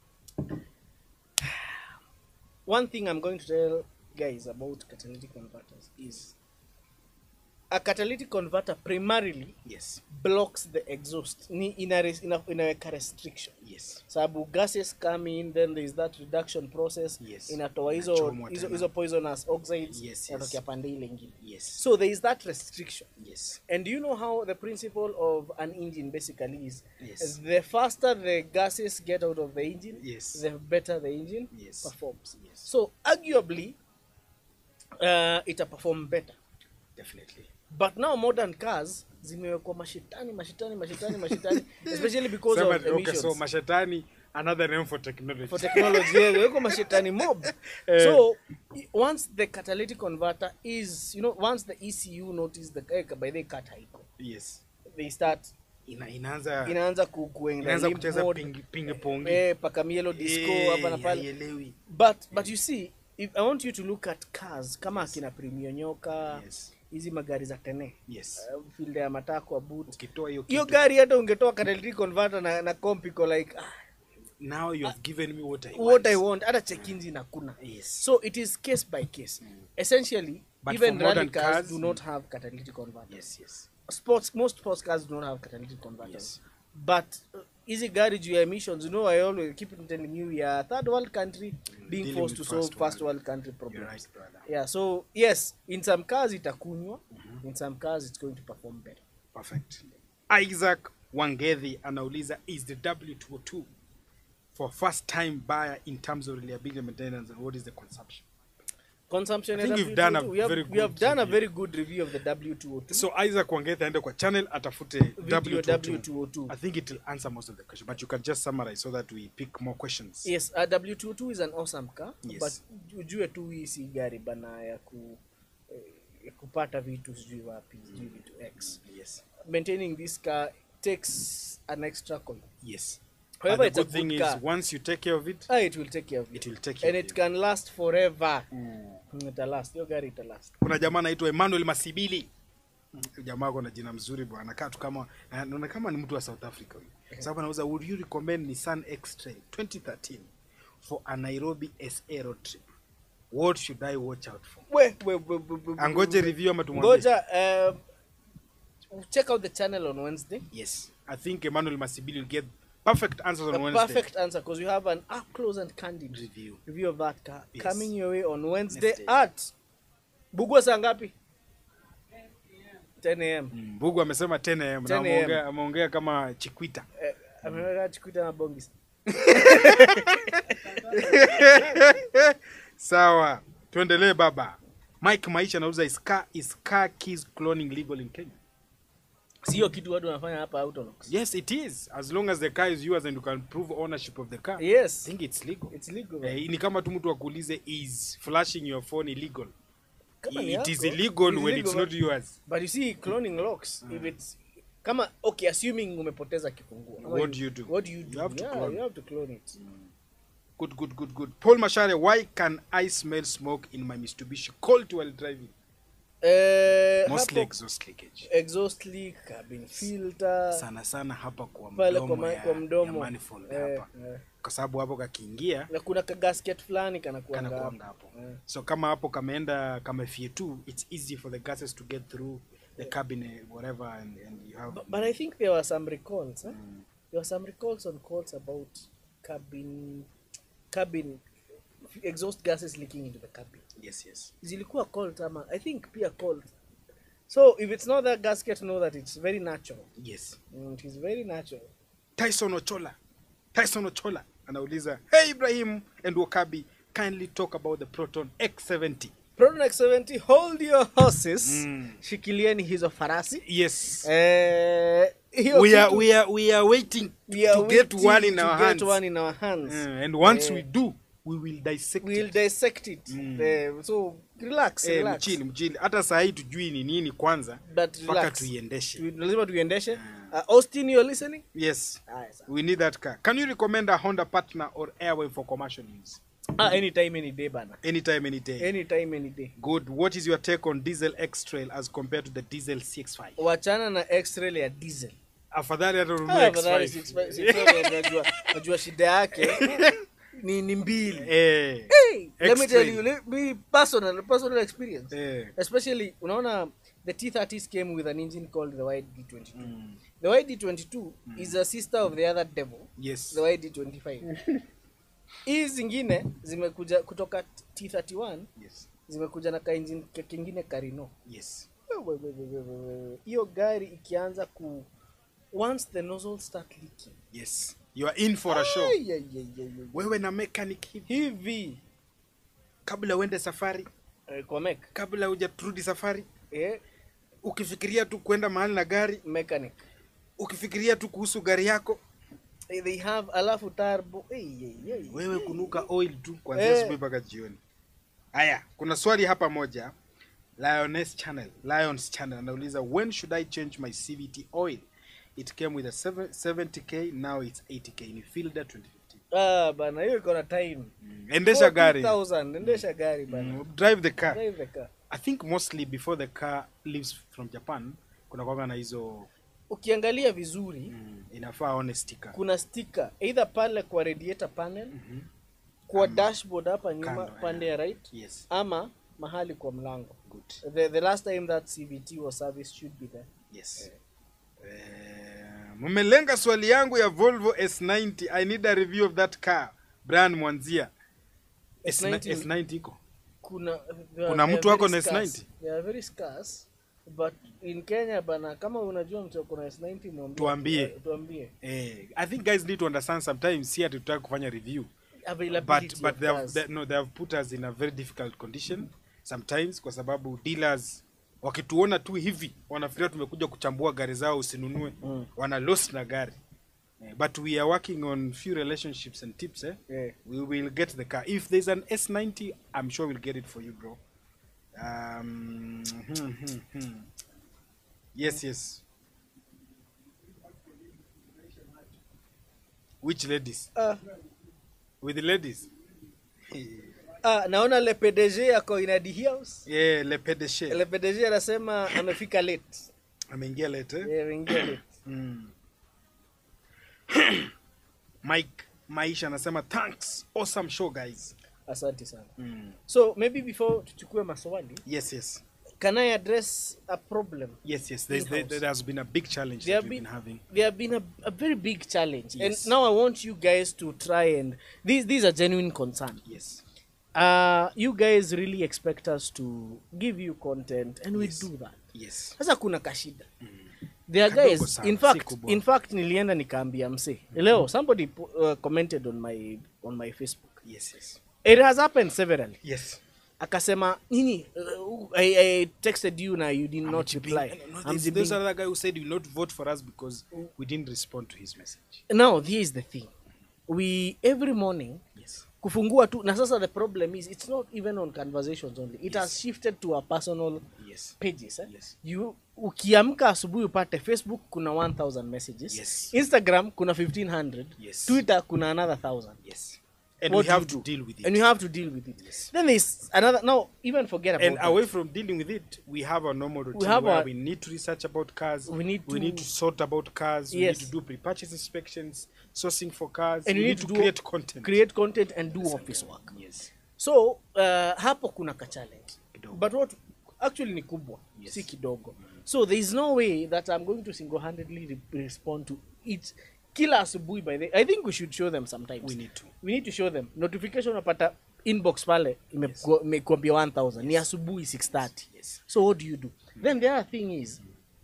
one thing i'm going to tell guys about catalytic converters is a catalytic converter primarily yes blocks the exhaust ni ina, ina, inaweka restriction yes sababu gases come in then there is that reduction process Yes. inatoa hizo Inachomwa hizo tena. hizo poisonous oxides Yes, yes. inatokea pande ile ingine yes so there is that restriction yes and you know how the principle of an engine basically is Yes. the faster the gases get out of the engine Yes. the better the engine Yes. performs Yes. so arguably uh, ita perform better definitely but now modern cars zimewekwa mashitani mashitani mashitani mashitani especially because Sema, of okay, emissions so mashetani another name for technology for technology yeah, weko mashetani mob Eh. so i- once the catalytic converter is you know once the ECU notice the eh, by the cut haiko yes they start Ina, inaanza inaanza ku- kuenda inaanza limp kucheza mode, ping, ping pong eh, pakamielo disco Eh, hapa na pale haielewi. but but you see if i want you to look at cars kama akina premio nyoka yes hizi magari za tene yes uh, field ya matakwa boot ukitoa hiyo hiyo kitu, gari hata ungetoa catalytic converter na, na comp iko like ah, now you have given me what I what want. i want hata check engine hakuna yes so it is case by case essentially But even for modern rally cars, cars, do not have catalytic converters yes yes sports most sports cars do not have catalytic converters Yes. but uh, easy gari juu ya emissions you know i always keep telling you yeah third world country being Dealing forced to with solve first first world. world country you're problems right brother yeah so yes in some cars itakunywa in some cars it's going to perform better perfect isaac wangethi anauliza is the w202 for first time buyer in terms of reliability maintenance and what is the consumption consumption I think at we've done a W202, we have, very we have good done a review. very good review of the w202 so isaac wangethi aende kwa channel atafute Video w202 W202. i think it will answer most of the question but you can just summarize so that we pick more questions yes uh, w22 is an awesome car Yes. but ujue tu hii si gari bana ya ku eh, ya kupata vitu sijui wapi sijui vitu x yes maintaining this car takes an extra coin yes However, but the it's a good thing good is car. once you take care of it ah, it will take care of it it will take care and of it you. can last forever Mm. Mm, ita last hiyo gari ita last kuna jamaa anaitwa emmanuel masibili jamaa ako na jina mzuri bwana anakaa tu kama naona kama ni mtu wa south africa huyu sababu anauza would you recommend nissan x-trail 2013 for a nairobi sa road trip what should i watch out for we we we, we, we angoje review ama tumwambie ngoja um, check out the channel on wednesday yes i think emmanuel masibili will get perfect answers on a wednesday perfect answer because you have an up close and candid review review of that car Yes. coming your way on Wednesday Wednesday. at Bugwa saa ngapi? 10 am. Mm, Mbugu amesema 10 am na 10 am. ameongea ameongea kama chikwita Eh, ameweka chikwita na bongis. sawa tuendelee baba mike maisha anauza is car, is car keys cloning legal in kenya Sio kitu watu wanafanya hapa Autonox. yes it is as long as the car is yours and you can prove ownership of the car i Yes. think it's legal It's legal. eh, ni kama tu mtu akuulize is flashing your phone illegal Kama ni it is yako, illegal it's when illegal, it's not but- yours But you see cloning locks if it's kama okay assuming umepoteza kifunguo. Ama What do you do? What do you do? You have to yeah, clone. you have to clone it. good good good good paul mashare why can i smell smoke in my mitsubishi colt while driving Eh, mostly hapo exhaust leakage exhaust leak, cabin filter, sana sana hapa kwa pale kwa, mdomo ma- ya, kwa ya mdomo. manifold Eh, hapa eh. kwa sababu hapo kakiingia Na kuna ka gasket fulani kanakuanga kanakuanga hapo. hapo Eh. so kama hapo kameenda kamefie tu it's easy for the gases to get through the cabinet whatever and, and you have But, but I think there were some recalls. Huh? There were some recalls on calls about cabin cabin exhaust gases leaking into the cabin. yes yes Zilikuwa called ama I think pia called. So if it's not that gasket, know that it's very natural. yes Mm, it is very natural. tyson ochola tyson ochola anauliza hey ibrahim and wakabi kindly talk about the proton x70 Proton X70, hold your horses. Mm. Shikilieni hizo farasi. yes Eh, hiyo we are kitu- we are we are waiting we are to get waiting one in to our get hands one in our hands. Uh, and once Eh. we do we will dissect we'll it dissect it. Mm. Eh, so relax, eh, relax. mchili mchili hata saa hii tujui ni nini kwanza But mpaka relax. tuiendeshe Tu- lazima tuiendeshe uh, austin you're listening yes Aya, sawa. we need that car can you recommend a honda partner or airway for commercial use ah, anytime any day bana anytime any day anytime any day good what is your take on diesel x trail as compared to the diesel cx5 wachana na x-ray ya diesel afadhali hata Ah, ununue afadhali x5 six- six- najua najua shida yake ni ni mbili eh hey, let me X-ray. tell you let me personal personal experience eh especially unaona the t30s came with an engine called the yd22 mm. the yd22 is a sister of the other devil yes the yd25 hii zingine zimekuja kutoka t31 yes zimekuja na kainjini kingine karino yes We- we- we- we- we- we- we. hiyo gari ikianza ku once the nozzle start leaking yes you are in for a show Ai, ai, ai, ai, ai. wewe na mechanic hivi hivi kabla uende safari eh, kwa mek kabla hujaturudi safari eh, ukifikiria tu kwenda mahali na gari mechanic ukifikiria tu kuhusu gari yako Eh, they have alafu turbo Ei, ei, ei. wewe kunuka oil tu kuanzia Eh. asubuhi mpaka jioni haya kuna swali hapa moja lioness channel lions channel anauliza when should i change my cvt oil it came with a seven- 70k now it's 80k ni fielder 2015 Ah, bana hiyo iko na time. endesha gari 40,000, endesha gari bana. Mm, drive the car Drive the car. i think mostly before the car leaves from japan kuna kwanga na hizo Ukiangalia vizuri mm, inafaa aone sticker kuna sticker either pale kwa radiator panel, kwa dashboard hapa nyuma Kando, pande ya right yes ama mahali kwa mlango. good The, the last time that CVT was serviced should be there. yes Eh, mmelenga swali yangu ya volvo s90 i need a review of that car brian mwanzia S90, S90 S90 iko Kuna Kuna they mtu are ako very na scarce. S90? They are very scarce but in Kenya bana kama unajua mtu ako na S90 mwambie. Tuambie. Tuambie. eh, i think guys need to understand sometimes si hatutaki kufanya review Availability but but of they have, cars. they, no, they have put us in a very difficult condition sometimes kwa sababu dealers wakituona tu hivi wanafikiria tumekuja kuchambua gari zao usinunue Mm. wana lost na gari eh, but we are working on few relationships and tips eh? Yeah. we will get the car if there's an s90 i'm sure we'll get it for you bro um, hmm, hmm, hmm. yes yes which ladies Ah, with the ladies ah, naona le PDG ako in the house. yeah le pedeshe Le PDG anasema amefika late. ameingia late eh? Yeah, ameingia late. mm. mike maisha anasema thanks awesome show guys Asante sana. mm. So maybe before tuchukue maswali, yes yes can I address a problem? yes yes there's, there, In-house. there has been a big challenge There that have we've been, been having there have been a, a very big challenge, Yes. and now I want you guys to try and these these are genuine concern. yes Uh, you guys really expect us to give you content, and we Yes. do that. yes Sasa kuna kashida. There are Kadogo guys, sana, in si fact, kubwa. in fact, nilienda nikaambia mse leo somebody pu- uh, commented on my on my Facebook. yes yes It has happened severally. yes akasema nini uh, I, I texted you na you did not reply No, I'm there's, the there's big- another guy who said you will not vote for us because we didn't respond to his message now this is the thing we every morning yes kufungua tu na sasa the problem is it's not even on conversations only it has shifted to our personal yes pages eh? Yes. you ukiamka asubuhi upate facebook kuna 1000 messages Yes. instagram kuna 1500 Yes. twitter kuna another 1000 yes and What we do have you to do? deal with it and you have to deal with it Yes. then there's another now even forget about and that. away from dealing with it, we have a normal routine have where our- we need to research about cars. We need we to- need to sort about cars. We Yes. need to do pre-purchase inspections, sourcing for cars. and we you need need to do create content. create content and do office work Yes. so uh, hapo kuna ka challenge Kidogo. but what actually ni kubwa Yes. si kidogo so there is no way that i'm going to single-handedly re respond to it kila asubuhi by the i think we should show them sometimes We need to. we need to show them notification unapata inbox pale imekuwa- imekuambia 1000 ni asubuhi 630 Yes. so what do you do then the other thing is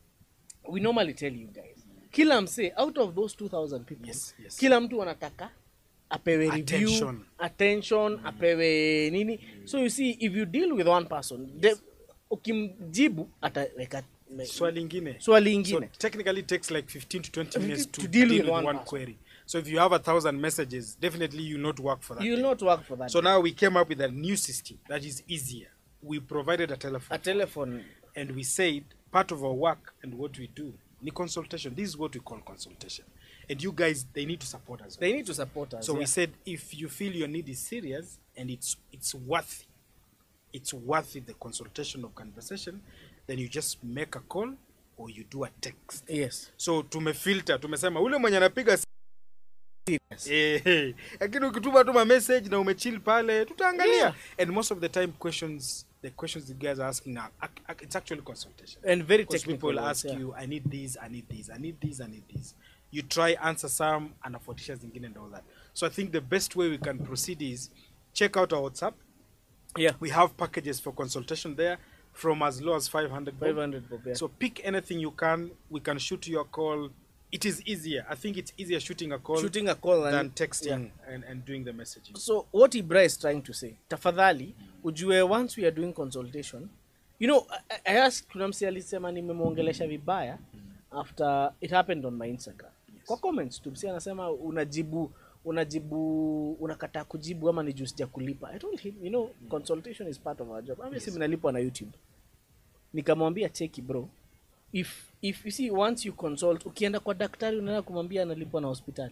we normally tell you guys kila msee out of those 2000 people Yes, yes. kila mtu anataka apewe review Attention. attention apewe nini so you see if you deal with one person the, ukimjibu ataweka Swali ingine. swali So ingine technically it takes like 15 to 20 minutes to, To deal deal, with with one one, person. query. So if you have a thousand messages, definitely you not work for that. you will day. not work for that So now we came up with a new system that is easier. We provided a telephone. a telephone and we said part of our work and what we do ni consultation this is what we call consultation and you guys they need to support us they need to support us so we yeah. said if you feel your need is serious and it's it's worthy it's worthy the consultation of conversation then you just make a call or you do a text yes so tumefilter tumesema ule mwenye anapiga si- Yes. Eh, eh. lakini ukituma tuma message na umechill pale tutaangalia Yeah. and most of the time questions the questions the guys are asking now ac- ac- it's actually consultation and very because technical people ones, ask yeah. you i need this i need this i need this i need this you try answer some anafuatisha zingine and all that so i think the best way we can proceed is check out our whatsapp yeah we have packages for consultation there from as low as 500 bob. 500 bob yeah. so pick anything you can we can shoot you a call it is easier i think it's easier shooting a call shooting a call than and texting yeah. and, and doing the messaging so what ibra is trying to say tafadhali ujue once we are doing consultation you know i, I asked kuna msi alisema nimemwongelesha vibaya after it happened on my instagram kwa comments tu msi anasema unajibu unajibu unakataa kujibu ama ni juu sija kulipa i told him you know consultation is part of our job yes. si nalipwa na youtube nikamwambia cheki bro if if you see once you consult ukienda kwa daktari unaenda kumwambia analipwa na hospitali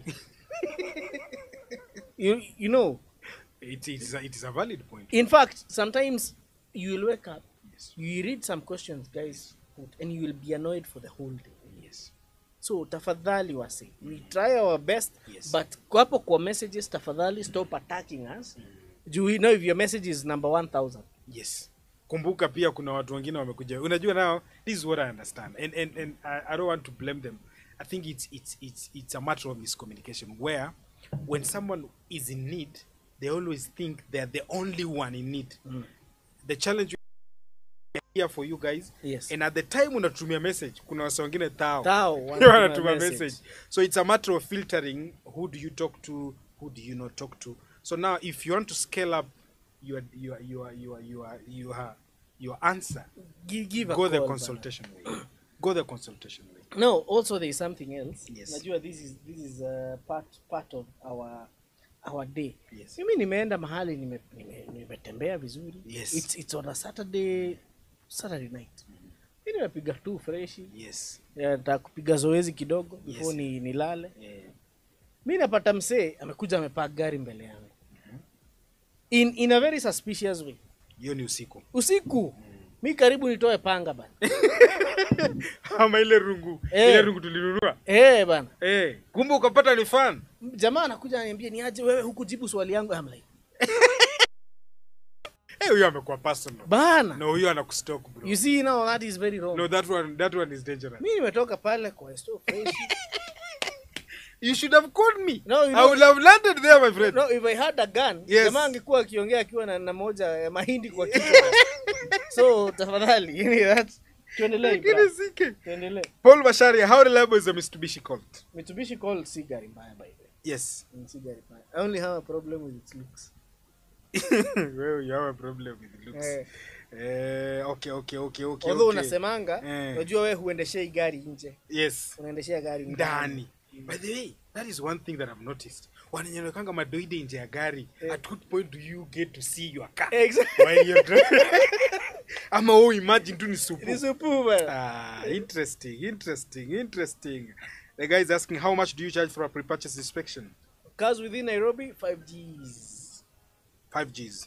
you, you know It, it, is a, it is a valid point. in fact sometimes you will wake up Yes. you read some questions guys put, and you will be annoyed for the whole day Yes. so tafadhali wasi we try our best Yes. but hapo kwa messages tafadhali stop attacking us juu we know if your message is number 1000 Yes. Kumbuka pia kuna watu wengine wamekuja. Unajua now this is what I understand and and and I, I don't want to blame them. I think it's it's it's it's a matter of miscommunication where when someone is in need they always think they're the only one in need. The challenge here for you guys Yes. and at the time unatumia message kuna wasa wengine tao Tao, Ndio wanatuma wanatuma message. message so it's a matter of filtering who do you talk to who do you not talk to so now if you want to scale up your your your your your your, your answer give, give a go the call, consultation way go the consultation way bana. no also there is something else Yes. najua this is this is uh, part part of our our day Yes. mimi nimeenda mahali nime- nime- nimetembea vizuri Yes. it's, it's on a saturday saturday night mi nimepiga tu freshi yes nataka kupiga zoezi kidogo Yes. before ni nilale yeah. mi napata msee amekuja amepaa gari mbele yangu in, in a very suspicious way hiyo ni usiku usiku mi karibu nitoe panga bana ama ile rungu Eh. ile rungu tulinunua Eh bana eh kumbe ukapata ni fan jamaa anakuja ananiambia ni aje wewe hukujibu swali yangu I'm like, eh huyo amekuwa personal bana no huyo anakustock bro you see now that is very wrong no that one that one is dangerous mi nimetoka pale kwa store fresh you should have called me No, you i know- would have landed there my friend no if i had a gun Yes. jamaa angekuwa akiongea akiwa na, na moja ya mahindi kwa kichwa so tafadhali you know that tuendelee Lakini bra. sike. tuendelee Paul Basharia, how reliable is the Mitsubishi Colt? Mitsubishi Colt si gari mbaya by the way Yes. Mm, si gari mbaya i only have a problem with its looks well, you have a problem with the looks. Eh. Eh, okay, okay, okay, okay. although okay. unasemanga Eh. unajua wewe huendeshei gari nje Yes. unaendeshea gari Ndani. By the way, that is one thing that I've noticed. Wananyonekanga madoide nje ya gari. Eh. At what point do you get to see your car? Exactly. While you're driving? Ama oh, imagine tu ni supu. Ni supu bana. Ah, interesting, interesting, interesting. The guy is asking how much do you charge for a pre-purchase inspection? Cars within Nairobi 5Gs. 5Gs.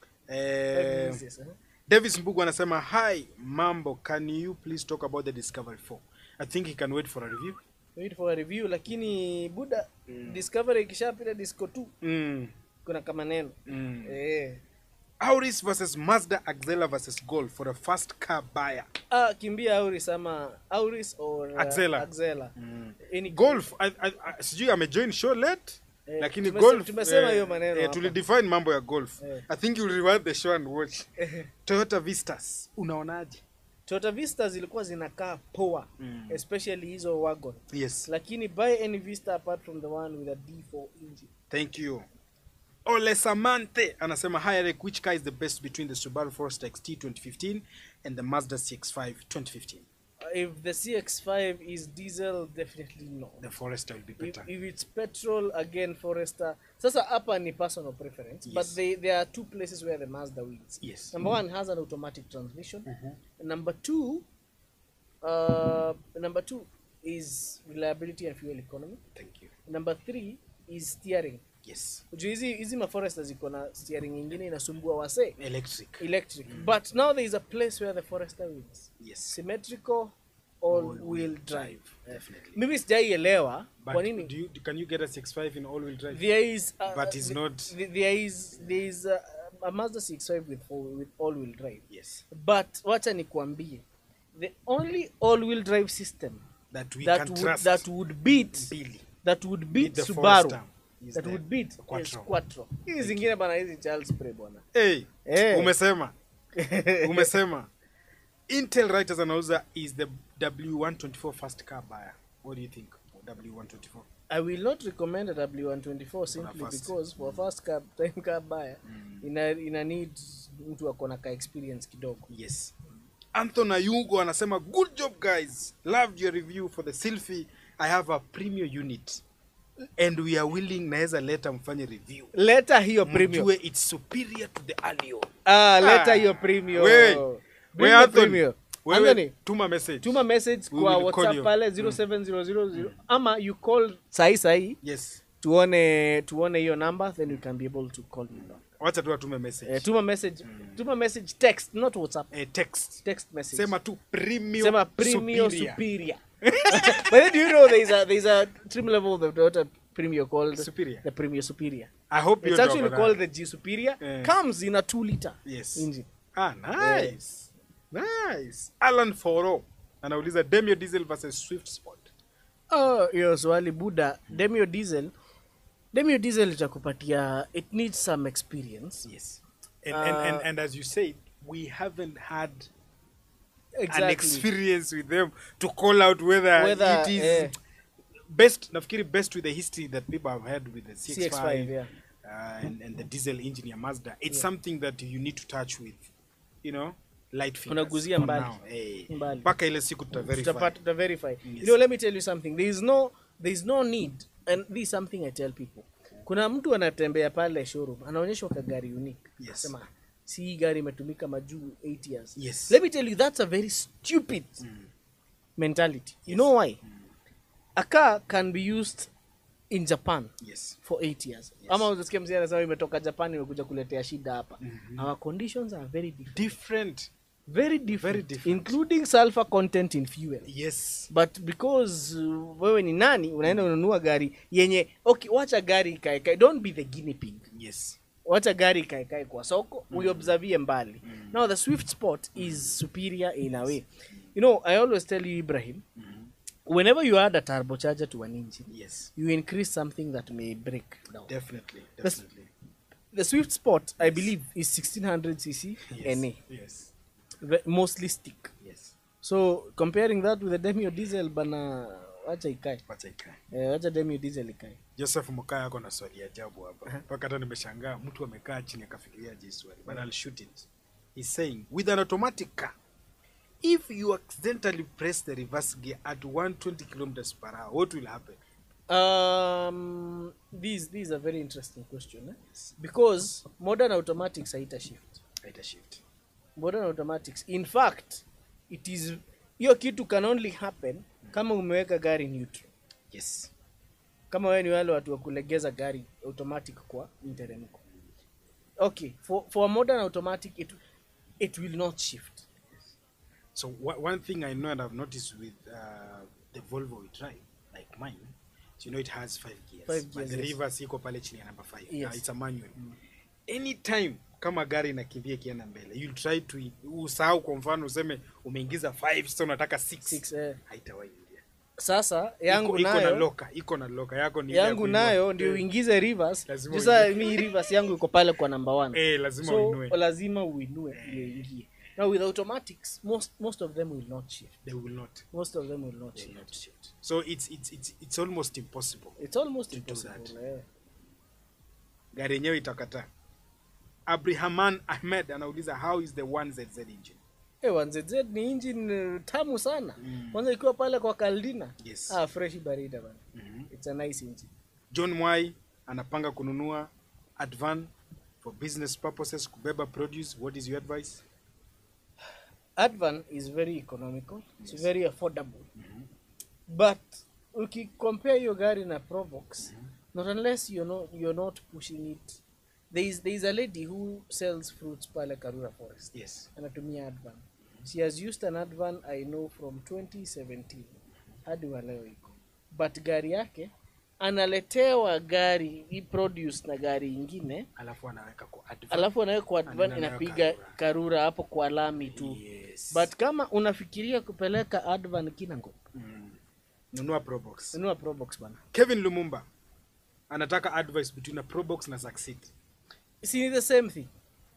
5 Uh, Gs, yes, eh? Davis Mbugu anasema hi mambo can you please talk about the Discovery 4 I think he can wait for a review Wait for a review lakini buda Discovery ikishapita Disco 2 mm. kuna kama neno. Mm. Eh. Auris versus Mazda Axela versus Golf for a first car buyer Ah, kimbia Auris ama Auris or uh, Axela. Axela. Any Golf I, I, I, sijui amejoin show late Eh, lakini tumese- golf tumesema eh, hiyo maneno eh, hapa. tulidefine mambo ya golf Eh. I think you'll rewind the show and watch Toyota Vistas unaonaje Toyota Vista zilikuwa zinakaa poa Mm. especially hizo wagon. yes Lakini buy any Vista apart from the one with a D4 engine. Thank you. Ole Samante anasema hi Eric, which car is the best between the Subaru Forester XT 2015 and the Mazda CX-5 2015? Uh, If the CX5 is diesel definitely no. The Forester will be if, better. if it's petrol again forester sasa hapa ni personal preference but Yes. they, there are two places where the mazda wins Yes. number one has an automatic transmission number two uh, number two is reliability and fuel economy Thank you. number three is steering Yes. juu hizi hizi maforester ziko na steering ingine inasumbua wase Electric. electric but now there is a place where the forester wins Yes. symmetrical all All-wheel wheel drive Definitely. mimi sijaielewa But kwa nini do you, can you get a CX-5 in all-wheel drive? there is uh, But it's the- not- the- there is there is uh, a Mazda 6.5 with all, with all wheel drive yes. but wacha nikwambie the only all wheel drive system That we that can would, trust. that would beat Billy. that would beat the Subaru Forester is that the would beat is Quattro. Quattro hizi zingine bana hizi Charles Spray bwana Hey, Eh. umesema. umesema. Intel Writers anauza is the W124 first car buyer. What do you think? W124. I will not recommend a W124 simply first. because for first car time car buyer ina ina need mtu akona ka experience kidogo Yes. Anthony Ayugo anasema good job guys. Loved your review for the Sylphy. I have a premium unit. and we are willing naweza leta mfanye review leta hiyo premium mjue it's superior to the alio ah leta Ah, hiyo premium wewe, Bring wewe the Anthony, premium. wewe Anthony, tuma message tuma message We kwa will call whatsapp you. pale 07000 ama you call sahi sahi yes tuone tuone hiyo number then we can be able to call you back wacha tu atume message eh, tuma message tuma message text not whatsapp eh, text text message sema tu premium sema premium superior. superior but then do you know there's a there's a trim level of the water premium called Superior. the premium superior i hope it's you actually called the g superior Eh. comes in a 2 liter Yes. engine ah nice nice alan foro anauliza demio diesel versus swift sport oh hiyo swali buda demio diesel demio diesel itakupatia it needs some experience yes and, and, and, Uh, and as you said we haven't had an exactly experience with them to call out whether, Whether, it is eh. best nafikiri best with the history that people have had with the CX5, CX5, yeah. uh, and, and the diesel engine ya Mazda it's something that you need to touch with you know light fingers Unaguzia for mbali. now. Eh, Mbali. mpaka ile siku tutaverify tutapata to verify Yes. you know let me tell you something there is no there is no need and this is something i tell people kuna mtu anatembea pale showroom anaonyeshwa kagari unique Yes. sema si hii gari imetumika majuu 8 years Yes. let me tell you that's a very stupid mentality you know why a car can be used in japan yes for 8 years ama unasikia mzee anasema imetoka japan imekuja kuletea shida hapa our conditions are very different different very different, Very different. including sulfur content in fuel yes but because uh, wewe ni nani unaenda unanunua gari yenye okay wacha gari ikaekae don't be the guinea pig yes wacha gari ikaekae kwa soko mm. uiobservie mbali now the swift sport is superior in a way you know i always tell you ibrahim whenever you add a turbocharger to an engine yes you increase something that may break down definitely That's- definitely the swift sport i believe is 1600 cc yes na yes Ve- mostly stick yes so comparing that with the demio diesel bana wacha ikae wacha ikae eh, wacha demio diesel ikae joseph mkaa ako na swali ajabu hapa mpaka hata nimeshangaa mtu amekaa chini akafikiria je swali but I'll shoot it he's saying with an automatic car if you accidentally press the reverse gear at 120 kilometers per hour what will happen um these these are very interesting question eh? because modern automatics haita shift Haita shift modern automatics in fact it is hiyo kitu can only happen kama umeweka gari neutral yes kama wewe ni wale watu wa kulegeza gari automatic kwa mteremko okay for, for a modern automatic it, it will not shift so wha- one thing i know and i've noticed with uh, the volvo we drive like mine so you know it has five gears, Five but gears, the yes. reverse iko pale chini ya number five Yes. uh, it's a manual anytime kama gari inakimbia ikienda mbele you try to usahau kwa mfano useme umeingiza 5 sasa unataka 6 Six, eh. haitawahi ingia sasa yangu iko, iko na nayo loka iko na loka yako ni ile ya yangu kuinua. nayo ndio Eh, uingize rivers Lazima sasa uingie. mi rivers yangu iko pale kwa number one eh lazima so uinue lazima uinue ndio ingie now with automatics most most of them will not shift they will not most of them will not they will shift not shift so it's it's it's it's almost impossible it's almost To do impossible that. eh. gari yenyewe itakataa abrahaman ahmed anauliza how is the 1zz engine Eh, 1ZZ ni engine uh, tamu sana kwanza ikiwa pale kwa Caldina Yes. ah fresh barida bana Mhm. it's a nice engine john mwai anapanga kununua advan for business purposes kubeba produce what is your advice Advan is very economical it's very affordable but ukicompare hiyo gari na Probox not unless you're not, you're not pushing it there is, there is a lady who sells fruits pale Karura Forest yes anatumia Advan she has used an Advan I know from 2017 hadi wa leo iko but gari yake analetewa gari hii produce na gari ingine alafu anaweka kwa advan alafu anawekwa Advan Anaenda nayo inapiga Karura. karura hapo kwa lami tu yes. but kama unafikiria kupeleka Advan Kinango mm. nunua probox nunua Probox bana kevin lumumba anataka advice between a probox na succeed si ni the same thing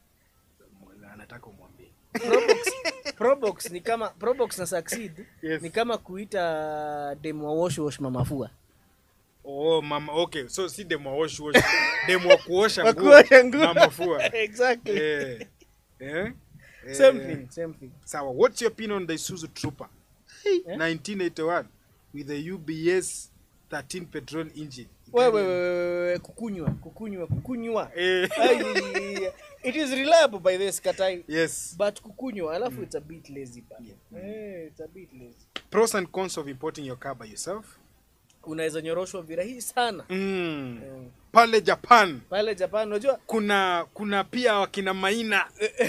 anataka umwambie Probox, Probox ni kama Probox na Succeed Yes. ni kama kuita demo wa wash wash mamafua oh mama okay so si demo wa wash wash demo wa kuosha Wa nguo kuosha nguo. na mafua exactly eh eh same Eh, thing same thing sawa what's your opinion on the isuzu trooper Eh? 1981 with the ubs 13 petrol engine wewe wewe kukunywa kukunywa kukunywa Eh. Ai, it is reliable by this katai yes but kukunywa alafu it's a bit lazy bana eh it's a bit lazy pros and cons of importing your car by yourself unaweza nyoroshwa virahisi sana mm. Eh, pale japan pale japan unajua kuna kuna pia wakina maina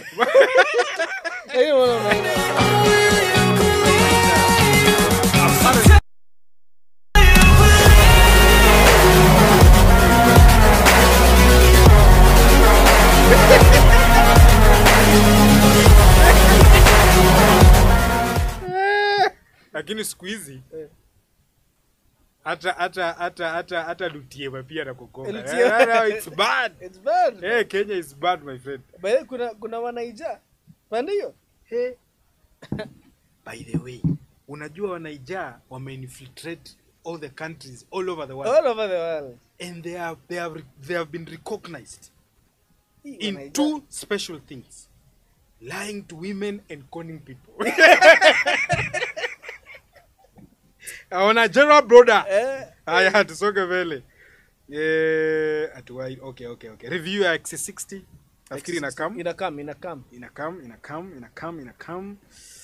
eh, una- una- lakini siku hizi Eh. hata hata hata hata hata lutiema pia nakukonga Lutiema. Eh, no, it's bad it's bad Eh, kenya is bad my friend By the way, kuna kuna wanaija pande hiyo hey. by the way unajua wanaijaa wameinfiltrate all the countries all over the world all over the world and they have, they have, they have been recognized Hii in wanaija- two special things lying to women and conning people on a general broader eh haya tusonge mbele Eh, atuwai okay okay okay review ya x60 nafikiri inakam inakam inakam inakam inakam inakam inakam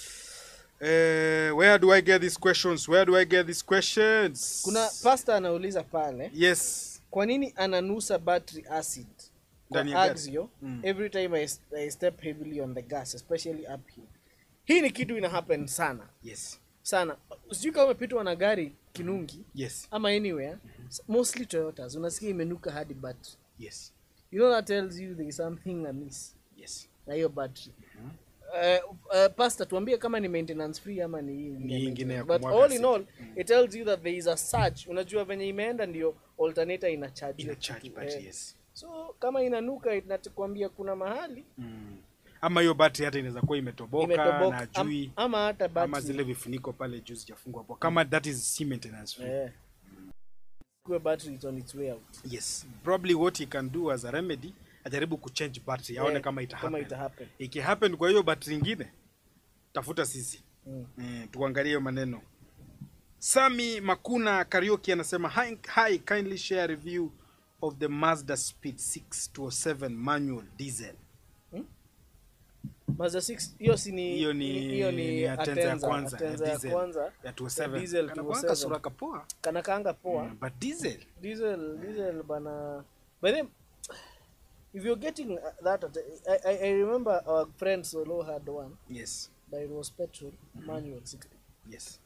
Eh, where do i get these questions where do i get these questions kuna pasta anauliza pale yes kwa nini ananusa battery acid Ndani kwa ya gari. axio Mm. every time I, I step heavily on the gas especially uphill hii ni kitu ina happen sana yes sana sijui kama umepitwa na gari kinungi yes ama anywhere mostly toyotas unasikia imenuka hadi battery yes you know that tells you there is something amiss yes na hiyo battery Uh, uh, pasta tuambie kama ni maintenance free ama ni hii ingine Ni hii ingine ya maintenance. but kumwaga all in acid. all it tells you that there is a surge unajua venye imeenda ndio alternator ina charge ina hiyo charge kitu, battery eh. yes so kama inanuka inakwambia kuna mahali mm. ama hiyo battery hata inaweza kuwa imetoboka, imetoboka na am, jui ama hata ama battery zile vifuniko pale juu zijafungwa hapo kama that is si maintenance free eh kuwe battery is on its way out yes probably what he can do as a remedy ajaribu kuchange battery aone Eh, kama ita kama happen. ita happen. ikihappen kwa hiyo battery ingine tafuta sisi Mm. mm, tuangalie hiyo maneno sami makuna karaoke anasema hi, hi kindly share review of the mazda speed 6207 manual diesel Mazda 6 hiyo si ni hiyo ni hiyo ni ni Atenza ya Atenza, kwanza Atenza ya ya diesel kwanza ya ya 207 diesel Kana kuanga 207. sura kapoa kana kaanga poa Mm, but diesel diesel diesel bana by then if you're getting that at, I, I, I remember our friend solo had one yes but it was petrol manual 60 yes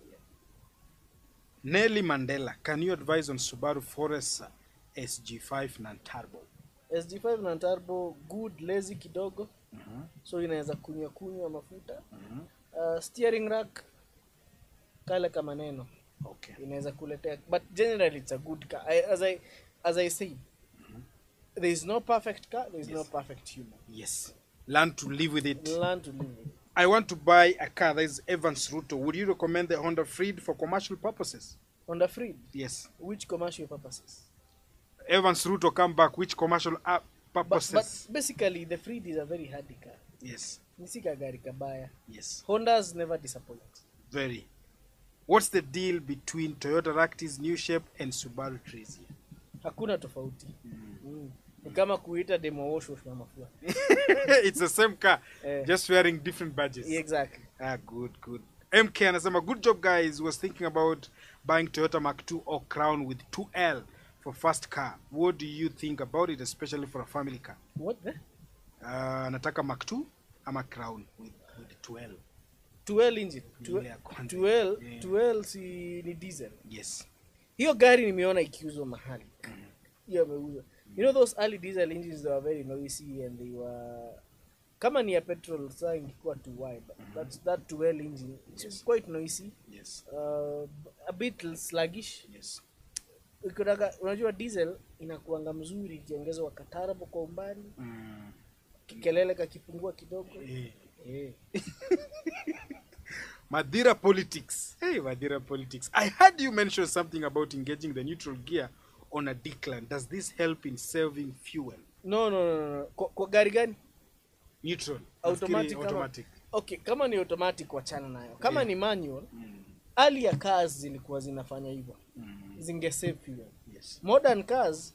Nelly Mandela can you advise on Subaru Forester SG5 non turbo sg5 na turbo good lazy kidogo Mhm, so inaweza kunywa kunywa mafuta mhm. uh, steering rack kale kama neno okay inaweza kuletea but generally it's a good car I, as i as i said there is no perfect car there is no Yes. perfect human yes learn to live with it learn to live with it. I want to buy a car that is Evans Ruto. Would you recommend the Honda Freed for commercial purposes? Honda Freed Yes. which commercial purposes Evans Ruto come back. Which commercial uh, but, purposes? but basically the Freed is a very hardy car yes. ni si kagari kabaya Yes. hondas never disappoint Very. What's the deal between Toyota Ractis new shape and Subaru Trezia? hakuna tofauti mm. ni kama kuita demo wash wash na mafua it's the same car, Eh. just wearing different badges. exactly Ah, good, good. MK anasema good job guys. Was thinking about buying Toyota Mark II or Crown with 2L for first car. What do you think about it, especially for a family car? what the Uh, nataka Mark 2 ama Crown with, with 2L. 12 engine Ni ile ya kwanza. 12 Yeah. 12 si ni diesel Yes. hiyo gari nimeona ikiuzwa mahali hiyo ameuzwa you know those early diesel engines they were very noisy and they were kama ni ya petrol saa ingekuwa too wide but that 12 engine it was quite noisy Yes. uh, a bit sluggish Yes. ukitaka unajua diesel inakuanga mzuri ikiongezwa katarabo kwa umbali Mm. kikelele kakipungua kidogo Eh. eh. Madira politics. Hey, Madira politics. I heard you mention something about engaging the neutral gear on a decline. Does this help in saving fuel? no, no, no, no, no. Kwa, kwa gari gani Neutral. automatic, Nafikiri kama, automatic. okay kama ni automatic wachana nayo kama Yeah. ni manual Mm. hali ya cars zilikuwa zinafanya hivyo Mm. zinge save fuel yes modern cars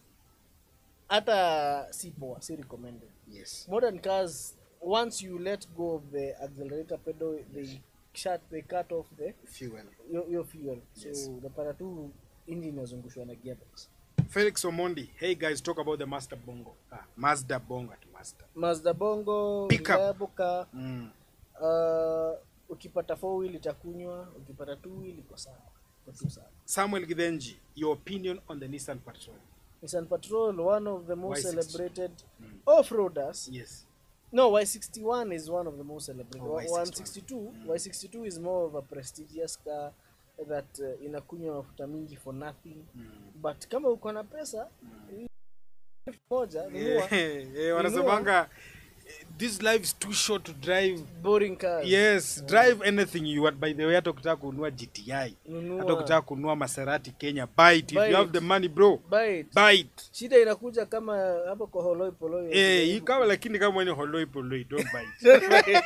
hata si poa si recommended yes modern cars once you let go of the accelerator pedal they shut they cut off the fuel your, your fuel so Yes. unapata tu engine inazungushwa na gearbox felix omondi hey guys talk about the master bongo ah, mazda bongo at master mazda bongo Pickup. reliable car mm. uh, ukipata four wheel itakunywa ukipata two wheel iko sawa iko tu sawa samuel githenji your opinion on the nissan patrol Nissan Patrol, one of the most Y60. celebrated Mm. off-roaders. yes No, Y61 is one of the most celebrated. Oh, Y61. 162, Y62 is more of a prestigious car that uh, inakunywa mafuta mingi for nothing. mm. But kama uko na pesa elfu moja nunua Eh, eh, wanasemanga eh, this life is too short to drive boring cars. yes drive anything you want by the way hata ukitaka kununua gti Nunua. hata ukitaka kununua maserati kenya buy it if Buy you have it. the money bro Buy it. buy it Shida inakuja kama hapo kwa Holoi Poloi. eh hii kama lakini kama ni holoi poloi don't buy it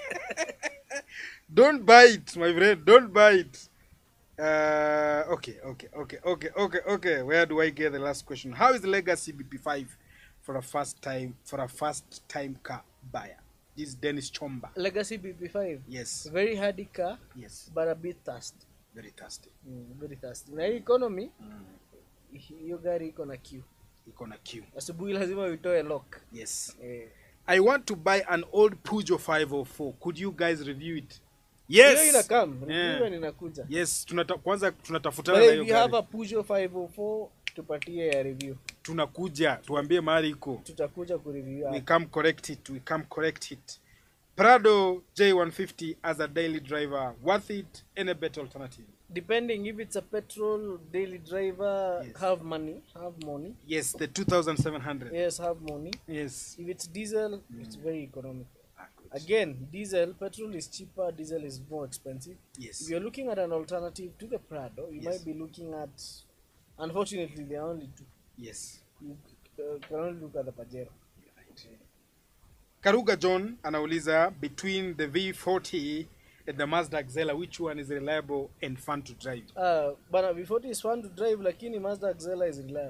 don't buy it my friend don't buy it uh, okay okay okay okay okay okay where do i get the last question how is the legacy bp5 for a first time for a first time car buyer this is dennis chomba Legacy BP5. yes Very hardy car, yes but a bit thirsty. very thirsty Mm, very thirsty. Na hii economy, hiyo gari iko na queue. iko na q asubuhi lazima uitoe lock yes eh. i want to buy an old pujo 504 could you guys review it hiyo yes inakam Yeah. review inakuja yes tunata, kwanza tunatafutana But na if hiyo you have gari a Peugeot 504 tupatie ya review tunakuja tuambie mahali iko tutakuja kureview we hapa. come correct it we come correct it prado j150 as a daily driver worth it any better alternative depending if it's a petrol daily driver Yes. have money have money yes the 2700 yes have money yes if it's diesel it's very economical Ah, good. again diesel petrol is cheaper diesel is more expensive if yes you're looking at an alternative to the prado you Yes. might be looking at unfortunately there are only two yes you uh, can only look at the pajero karuga john anauliza between the v40 and the mazda xela which one is reliable and fun to drive Uh, bana V40 is fun to drive lakini Mazda Xela is reliable.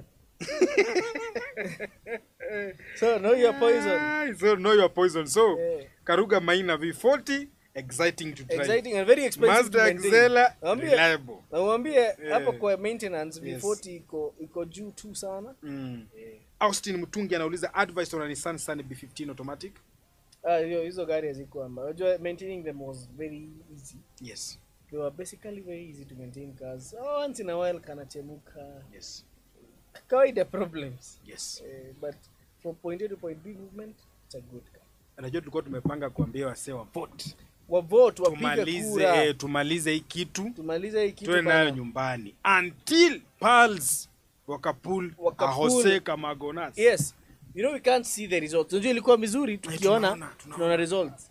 so know your poison. Ah, so know your poison so Yeah. karuga maina v40 exciting to drive Exciting and very expensive to mazda maintain. xela Naambia- reliable Na uambie hapo Yeah. kwa maintenance Yes. V40 iko iko juu tu sana. mm. austin mtungi anauliza advice on a nissan sunny b15 automatic Ah, hiyo hizo gari haziko amba. Unajua maintaining them was very easy. yes They were basically very easy to maintain cars. Oh, once in a while kanachemuka. yes Kawaida problems. yes Eh, but from point A to point B movement, it's a good car. anajua tulikuwa tumepanga kuambia wasee wa vote Wavote wapige tumalize kura. eh, tumalize hii kitu tumalize hii kitu tuwe nayo bana. nyumbani until pals wakapul Wakapull. ahose kamagonas yes you know we can't see the results unajua ilikuwa vizuri tukiona tunaona, tunaona. tunaona results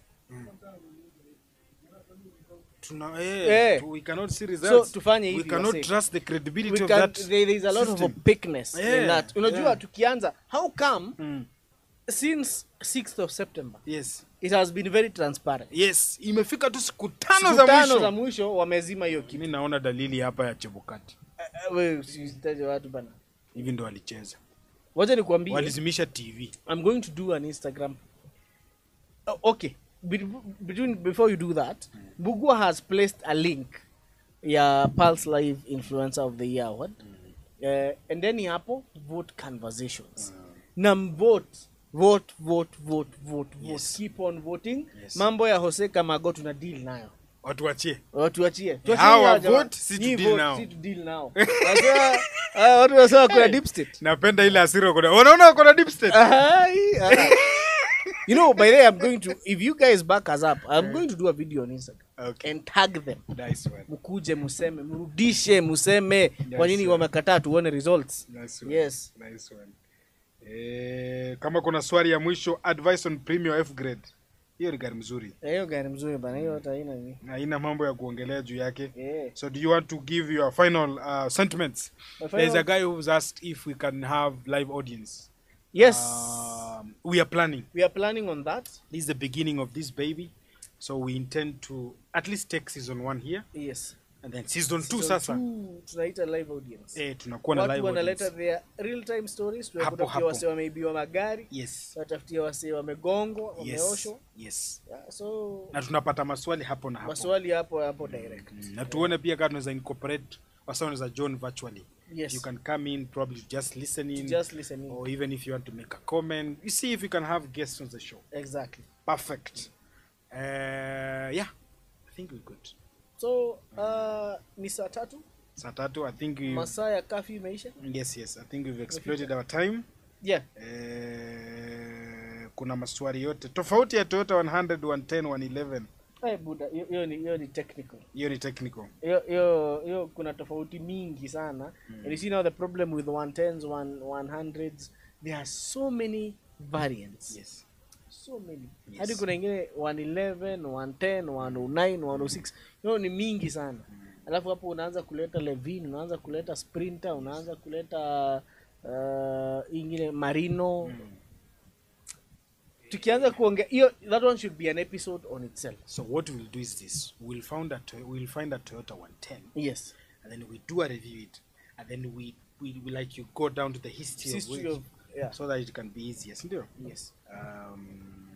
tuna eh, Eh. tu- we cannot see so results tufanye we hivi cannot wase. trust the credibility we of can, that there, there is a lot system. of opaqueness in Yeah, that unajua yeah. tukianza how come mm. since 6th of september yes it has been very transparent yes imefika tu siku tano Siku za tano za mwisho mwisho wamezima hiyo kitu mi naona dalili hapa ya chebukati Eh, eh, wewe usitaje watu bana hivi ndo walicheza wacha nikwambie walizimisha tv I'm going to do an Instagram. Oh, okay. Be- between before you do that, Bugua has placed a link. Yeah, Pulse Live Influencer of the Year award. Uh, and then hapo vote conversations. Nam vote vote vote vote vote vote. Yes. Keep on voting. Yes. Mambo ya Jose Kamago tuna deal nayo. watu wachie Tuachie. Hawa vote, si to Nyi deal vote, nao. si to deal nao. Sasa ah, watu wasema kuna deep state. napenda ile asira kuna wanaona wako na deep state Ai, ah. you know, by the way, I'm going to, if you guys back us up, I'm going to do a video on Instagram okay and tag them. nice one Mkuje museme, mrudishe museme kwa nini sir. wamekataa tuone results. nice one Yes. nice one eh kama kuna swali ya mwisho advice on premium f grade hiyo ni gari mzuri Eh, Hiyo gari mzuri bana, hiyo hata haina nini. haina mambo ya kuongelea juu yake Yeah. so do you want to give your final uh, sentiments My there's final- a guy who's asked if we can have live audience Yes, um, we are planning we are planning on that. this is the beginning of this baby so we intend to at least take season one here Yes. and then season 2 Season sasa two, tunaita live audience eh tunakuwa na watu live wanaleta audience. their real time stories Hapo, tunatafutia hapo. wase wameibiwa magari yes tunatafutia wase wamegongwa yes wameoshwa yes yeah, so na tunapata maswali hapo na hapo maswali hapo hapo direct Mm, na tuone pia kama tunaweza incorporate wasa wanaweza join virtually Yes. you can come in probably just listen in just listening or even if you want to make a comment you see if you can have guests on the show exactly perfect uh, yeah i think we're good so uh, ni saa tatu saa tatu i think we, masaa ya kafi imeisha yes yes i think we've exploited our time yeah uh, kuna maswali yote tofauti ya toyota 100 110 111 hey, buda hiyo- hiyo ni hiyo ni technical hiyo ni technical hiyo hiyo hiyo kuna tofauti mingi sana and you see now the problem with 110s 100s there are so many variants yes so many Yes. hadi kuna ingine 111 110 109 106 hiyo ni mingi sana alafu hapo unaanza kuleta levin unaanza kuleta sprinter unaanza kuleta uh, ingine marino tukianza kuongea hiyo that one should be an episode on itself so what we'll do is this we'll found a Toy- we'll find a toyota 110 yes and then we do a review it and then we we, we like you go down to the history, history of, of it yeah so that it can be easier sindio yes um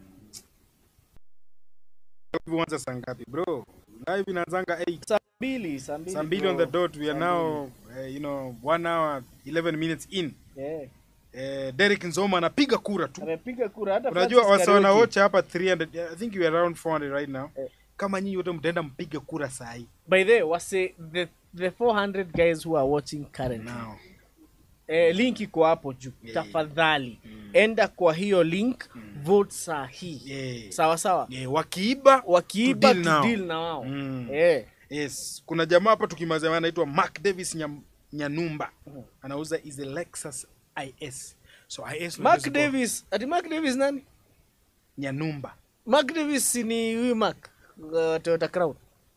huanza saa ngapi bro live inaanzanga 8 saa mbili saa mbili saa mbili on the bro. dot we are Saa now uh, you know one hour 11 minutes in yeah. uh, Derek Nzoma anapiga kura tu amepiga kura hata unajua Francis wasa Kariuki. wanaocha hapa 300 i think you are around 400 right now Eh. kama nyinyi wote mtaenda mpige kura saa hii by the way wase the the 400 guys who are watching currently now eh, link iko hapo juu Yeah. tafadhali enda kwa hiyo link vote saa hii yeah. sawa sawa yeah, wakiiba wakiiba to deal now. tudil na wao Mm. eh. yes kuna jamaa hapa tukimazia anaitwa Mark Davis Nyam, Nyanumba Mhm. anauza is a Lexus IS so IS mark unajua davis ati mark davis nani Nyanumba mark davis si ni huyu mark uh, toyota crown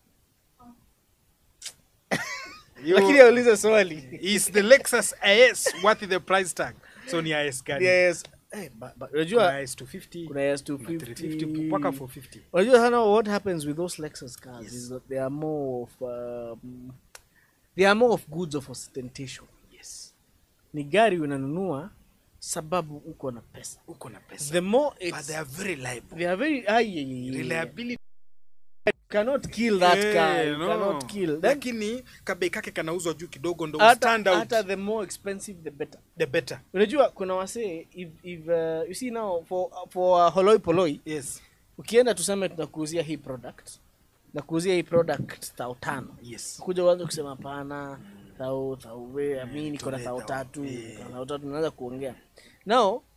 Yo, lakini aulize swali is the Lexus IS worth the price tag so ni IS gani yes eh, ba- ba- unajua kuna IS 250 kuna yes kuna 350 mpaka 250 450 unajua sana what happens with those lexus cars Yes. is that they are more of um, they are more of goods of ostentation yes ni gari unanunua sababu uko na pesa uko na pesa the more but it's, they are very liable they are very ah, yeah, yeah, yeah. reliability You cannot kill that Eh, car you no. cannot kill Then, lakini kabei kake kanauzwa juu kidogo ndo hata, stand out hata the more expensive the better the better unajua kuna wasee if, if uh, you see now for, for uh, holoi poloi yes ukienda tuseme tunakuuzia hii product nakuuzia hii product thao tano yes kuja uanze kusema pana thao thao we mi niko na tule thao thao, tatu eh. niko na thao tatu naanza kuongea now uh,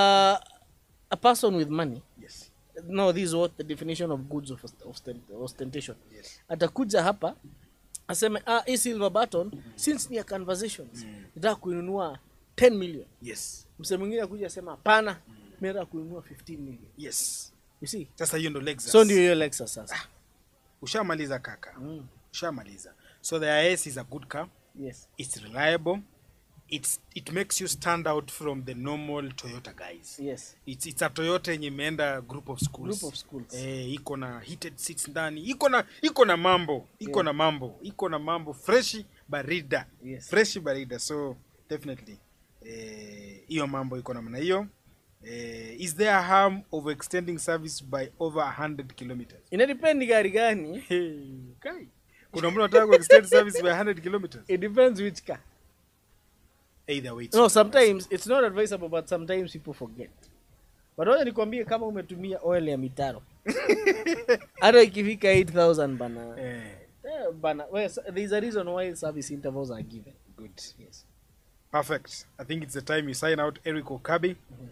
a person with money yes no this is what the definition of goods of ostent- ostentation yes atakuja hapa aseme ah, hii silver button since ni ya conversations nataka kuinunua 10 million yes mse mwingine akuja asema hapana mi nataka kuinunua 15 million yes you see sasa hiyo ndo Lexus so ndio hiyo lexus sasa ushamaliza kaka mm. ushamaliza so the IS is a good car yes it's reliable it's it makes you stand out from the normal Toyota guys yes it's, it's a Toyota yenye imeenda group of schools Group of schools. eh, iko na heated seats ndani iko na iko na mambo iko Yeah. na mambo iko na mambo freshi barida Yes. freshi barida so definitely eh, hiyo mambo iko namna hiyo eh, is there a harm of extending service by over 100 kilometers inadepend gari gani hey, kai kuna mtu anataka kuextend service by 100 kilometers it depends which car either way it's no not sometimes it's not advisable but sometimes people forget but wacha nikwambie kama umetumia oil ya mitaro hata ikifika 8000 bana advisable. eh, eh, bana well, so- there's a reason why service intervals are given good yes perfect i think it's the time you sign out eric okabi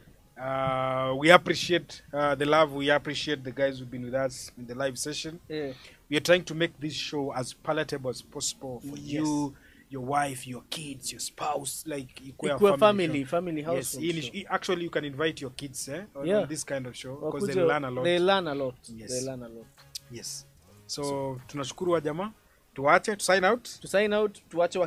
uh, we appreciate uh, the love we appreciate the guys who've been with us in the live session yeah. we are trying to make this show as palatable as possible for Yes. you your wife your kids your spouse like ikuwe a Ikuwe family family show. family yes household hii ni- show. hii- actually you can invite your kids eh, on, Yeah. on this kind of show because Wakuje- they learn a lot they learn a lot Yes. they learn a lot yes so tunashukuru wa jamaa tuache to sign out to sign out tuache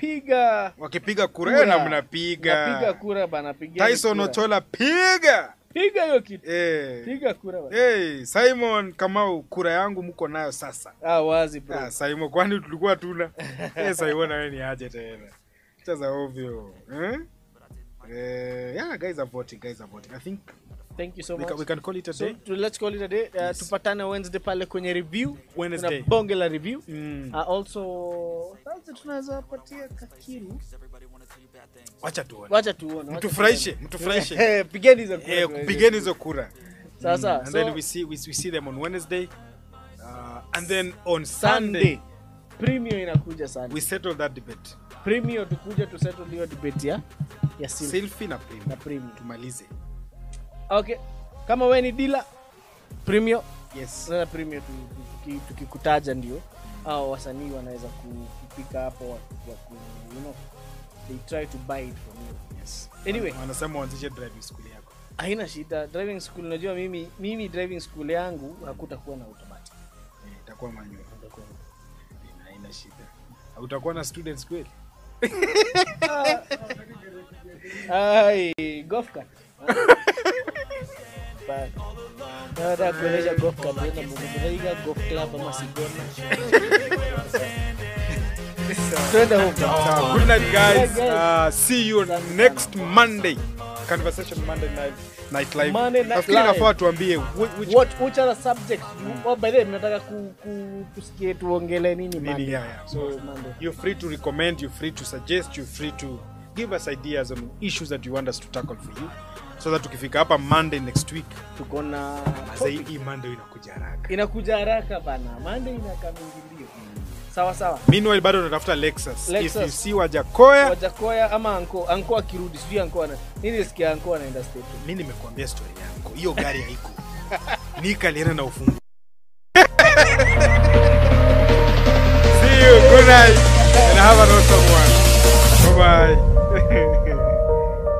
wakipiga wakipiga kura Kura. na mnapiga napiga kura bana pigeni Tyson kura. Ochola piga piga hiyo kitu Eh. piga kura bana. Hey, Simon Kamau, kura yangu mko nayo sasa. ah wazi bro Ah, Simon, kwani tulikuwa tuna? Eh, Simon na wewe ni aje tena? Cheza ovyo. Eh? Eh, yeah, guys are voting, guys are voting. I think thank you so we much can, we can call it a so day. to, let's call it a day uh, tupatane wednesday pale kwenye review Wednesday. Kuna bonge la review Mm. uh, also sasa tunaweza patia kakiru Wacha tuone. wacha tuone wacha Mtufurahishe, tuone. mtufurahishe. Eh, pigeni hizo kura Eh, tuweze. pigeni hizo kura. Sasa, and so- then we see we, we see them on Wednesday. Uh, and then on sunday Sunday premium inakuja sana we settle that debate. premium tukuja tu settle hiyo debate ya ya Silk Selfie na na premium. premium Tumalize. okay kama wewe ni dealer premium Yes. sasa premium tu- tuki- tukikutaja ndio au wasanii wanaweza ku- kupika hapo wa, wa ku, you know, they try to buy it from you Yes. Anyway. Wanasema uanzishe driving school yako. haina shida driving school unajua mimi mimi driving school yangu hakutakuwa na automatic Eh, itakuwa manual. Haina shida. Utakuwa na students kweli? ai golf cart Bad. Nataka kuendesha golf cart nenda Muguruiga golf club ama Sigona twende huko Sawa. Good night guys. Good night, Uh, see you Asante next sana. Monday. Conversation Monday night night live. Monday Night Nafikiri Live. nafaa tuambie whi- which what which are the subjects you, oh by the way mnataka ku, ku, kusikie tuongele nini nini Monday? yeah, yeah. So Monday. you're free to recommend, you're free to suggest, you're free to give us ideas on issues that you want us to tackle for you. So that tukifika hapa Monday next week, tuko na sasa hii hii Monday inakuja haraka. inakuja haraka bana Monday inakaa mingi mbio sawa sawa Meanwhile bado tunatafuta Lexus. Lexus. If you see Wajakoya, wajakoya ama anko anko akirudi sijui anko ana nini nisikia anko anaenda state mimi nimekuambia story yangu. Hiyo gari haiko. Nika alienda na ufunguo. See you. Good night. And have an awesome one. Bye bye.